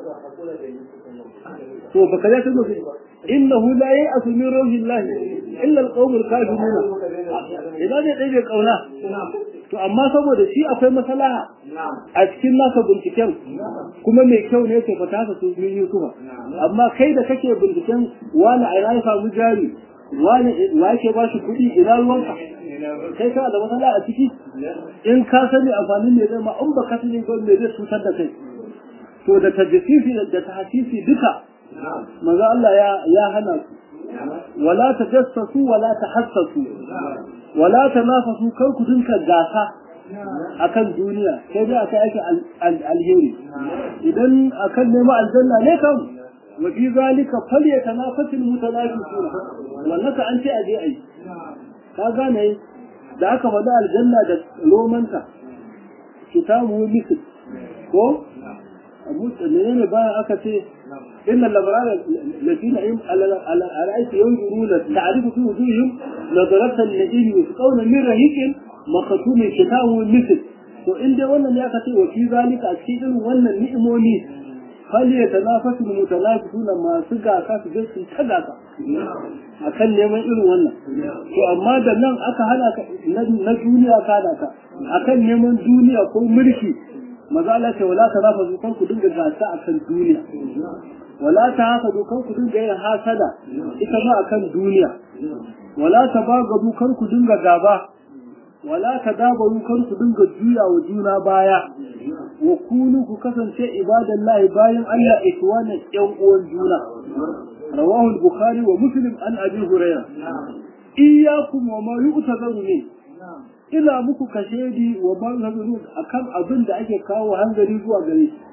to baka ya tuno innahu la ya'asu min rawhillahi illa alqawmul kafiruna idan zai ɗaya ƙauna to amma saboda shi akwai maslaha a cikin nasa binciken kuma mai kyau ne ke fata haka su min yusufa amma kai da kake binciken wani a ya samu jari wani wa yake ba shi kuɗi ina ruwanka kai kana da matsala a ciki in ka sani amfanin ne zai ma in ba ka sani ko me zai cutar da kai to da tajsisi da tahsisi duka manzo Allah ya ya hana su wala tajassasu wala tahassasu wala tanafasu kar ku dinka gasa akan duniya sai dai aka yake alheri idan akan nema aljanna ne kam wa fi zalika falyatanafasul mutanafisuna wannan ka an ce aje ai ka gane da aka faɗi aljanna da romanta kitabu misl ko abu ne bayan aka ce inna labaran ladina im ala ra'ayti yanzuruna ta'rifu fi wujuhihim nadaratan ladina yusqawna min rahiqin makatumin kitabu misl to in dai wannan ya kace wa fi zalika a cikin wannan ni'imomi hal ya tanafasu mutanafisuna masu gasa su je su ta gasa akan neman irin wannan to amma da nan aka hana ka na duniya ka da ka akan neman duniya ko mulki maza Allah ce wala tanafasu kan ku dinga gasa akan duniya wala ta haka kan ku dinga yin hasada ita ma akan duniya wala ta bagadu kan ku dinga gaba wala ta dabaru kan ku dinga juya wa juna baya wa kunu ku kasance ibadallahi bayan Allah ikwana yan uwan juna rawahu al-bukhari wa muslim an abi hurairah iyyakum wa ma yu'tazaru min ina muku kashedi wa ma yu'tazaru akan abin da ake kawo hanzari zuwa gare shi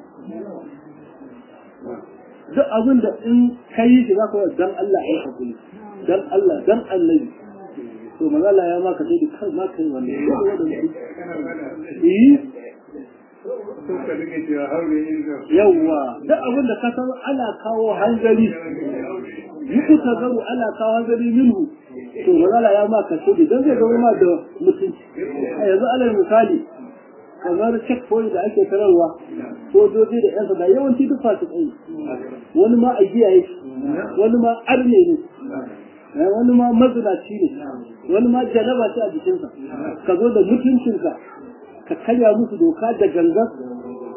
duk abin da in kai shi za ka dan Allah ya hakuri dan Allah dan annabi to mazala ya maka sai kar ma kai wannan yawwa duk abin da ka san ana kawo hanzari yi ta garu ana kawo hanzari minhu to mazala ya maka sai dan zai zama ma da mutunci a yanzu alal misali kamar checkpoint da ake tararwa sojoji da yan sanda yawanci duk fasu tsaye wani ma a giya yake wani ma arne ne wani ma mazinaci ne wani ma janaba ce a jikinsa ka zo da mutuncinka ka karya musu doka da gangan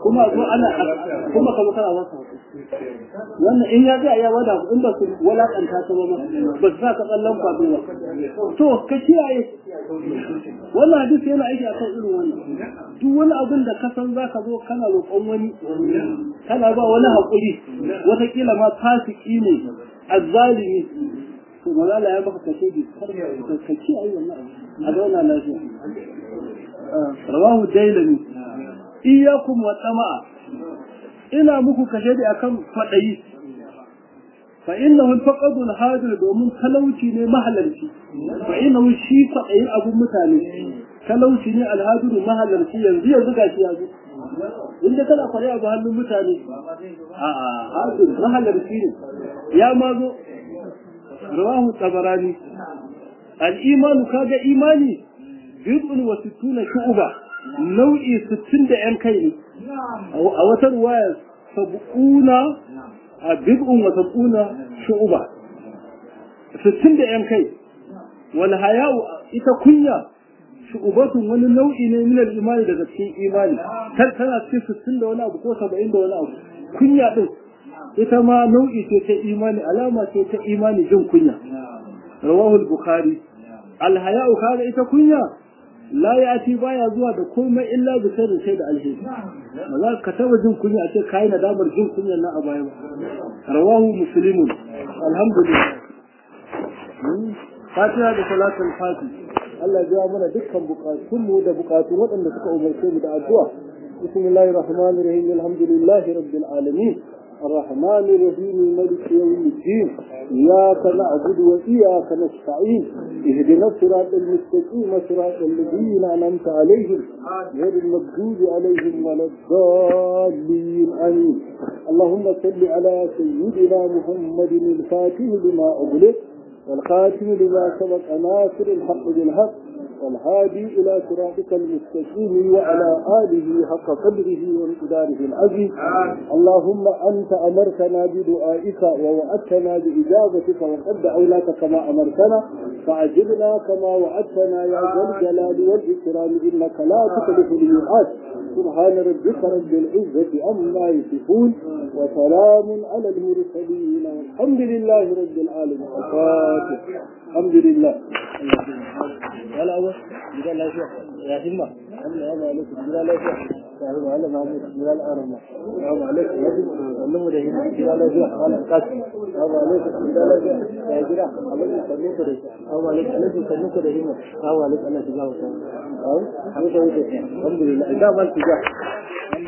kuma zo ana kuma ka kana wasa wannan in ya ga ya wada in ba su walakanta ta ba ba su sa ka tsallan kwado ba to ka kiyaye wannan hadisi yana aiki akan irin wannan duk wani abin da ka san za ka zo kana roƙon wani kana ba wani haƙuri wataƙila ma fasiki ne azzalimi to mazala ya maka kashe bi ka kiyaye wannan a zauna lafiya rawahu dailami iyakum wa tsama'a ina muku kashe da akan fadayi fa innahu faqadu al-hadir domin talauci ne mahalarci fa innahu shi fadayi abun mutane talauci ne al-hadir mahalarci yanzu yanzu gashi yanzu inda kana kware abu hannun mutane a a hadir mahalarci ne ya ma zo rawahu tabarani al-iman kaga imani bid'un wa sittuna shu'ba nau'i sittin da ‘yan kai ne, a wata ruwaya sab'una a bid'un wa sab'una shu'uba, sittin da ‘yan kai, wal haya'u ita kunya shu'ubatun wani nau'i ne minar imani daga cikin imani, kar tana cikin sittin da wani abu ko saba'in da wani abu, kunya ɗin ita ma nau'i ce ta imani, alama ce ta imani jin kunya. Rawahul Bukhari, alhaya'u kaga ita kunya la ya ci baya zuwa da komai illa da sai da sai da alheri ba za ka taba jin kunya a ce kai nadamar jin kunya na a baya ba rawahu muslimun alhamdulillah fatiha da salatul fati Allah ya biya mana dukkan bukatun mu da bukatun waɗanda suka umarce mu da addu'a bismillahir rahmanir rahim alhamdulillahi rabbil alamin الرحمن الرحيم ملك يوم الدين إياك نعبد وإياك نستعين اهدنا الصراط المستقيم صراط الذين أنعمت عليهم غير المغضوب عليهم ولا الضالين آمين اللهم صل على سيدنا محمد الفاتح لما أغلق والخاتم لما سبق ناصر الحق بالحق والهادي إلى صراطك المستقيم وعلى آله حق قدره ومقداره العزيز اللهم أنت أمرتنا بدعائك ووعدتنا بإجابتك وقد دعوناك كما أمرتنا فعجبنا كما وعدتنا يا ذا الجلال والإكرام إنك لا تخلف الميعاد سبحان ربك رب العزة عما يصفون وسلام على المرسلين والحمد لله رب العالمين الفاتح الحمد لله ولا أول جدا لا شيء يا همة الله أنا عليك جدا لا شيء يا همة أنا ما أموت جدا لا أرمى أنا عليك يا همة اللهم ده همة جدا لا شيء أنا قاسم أنا عليك جدا لا شيء يا جدا عليك سنوك ده أنا عليك عليك سنوك ده همة أنا عليك أنا تجاوز أو أنا تجاوز الحمد لله إذا ما تجاوز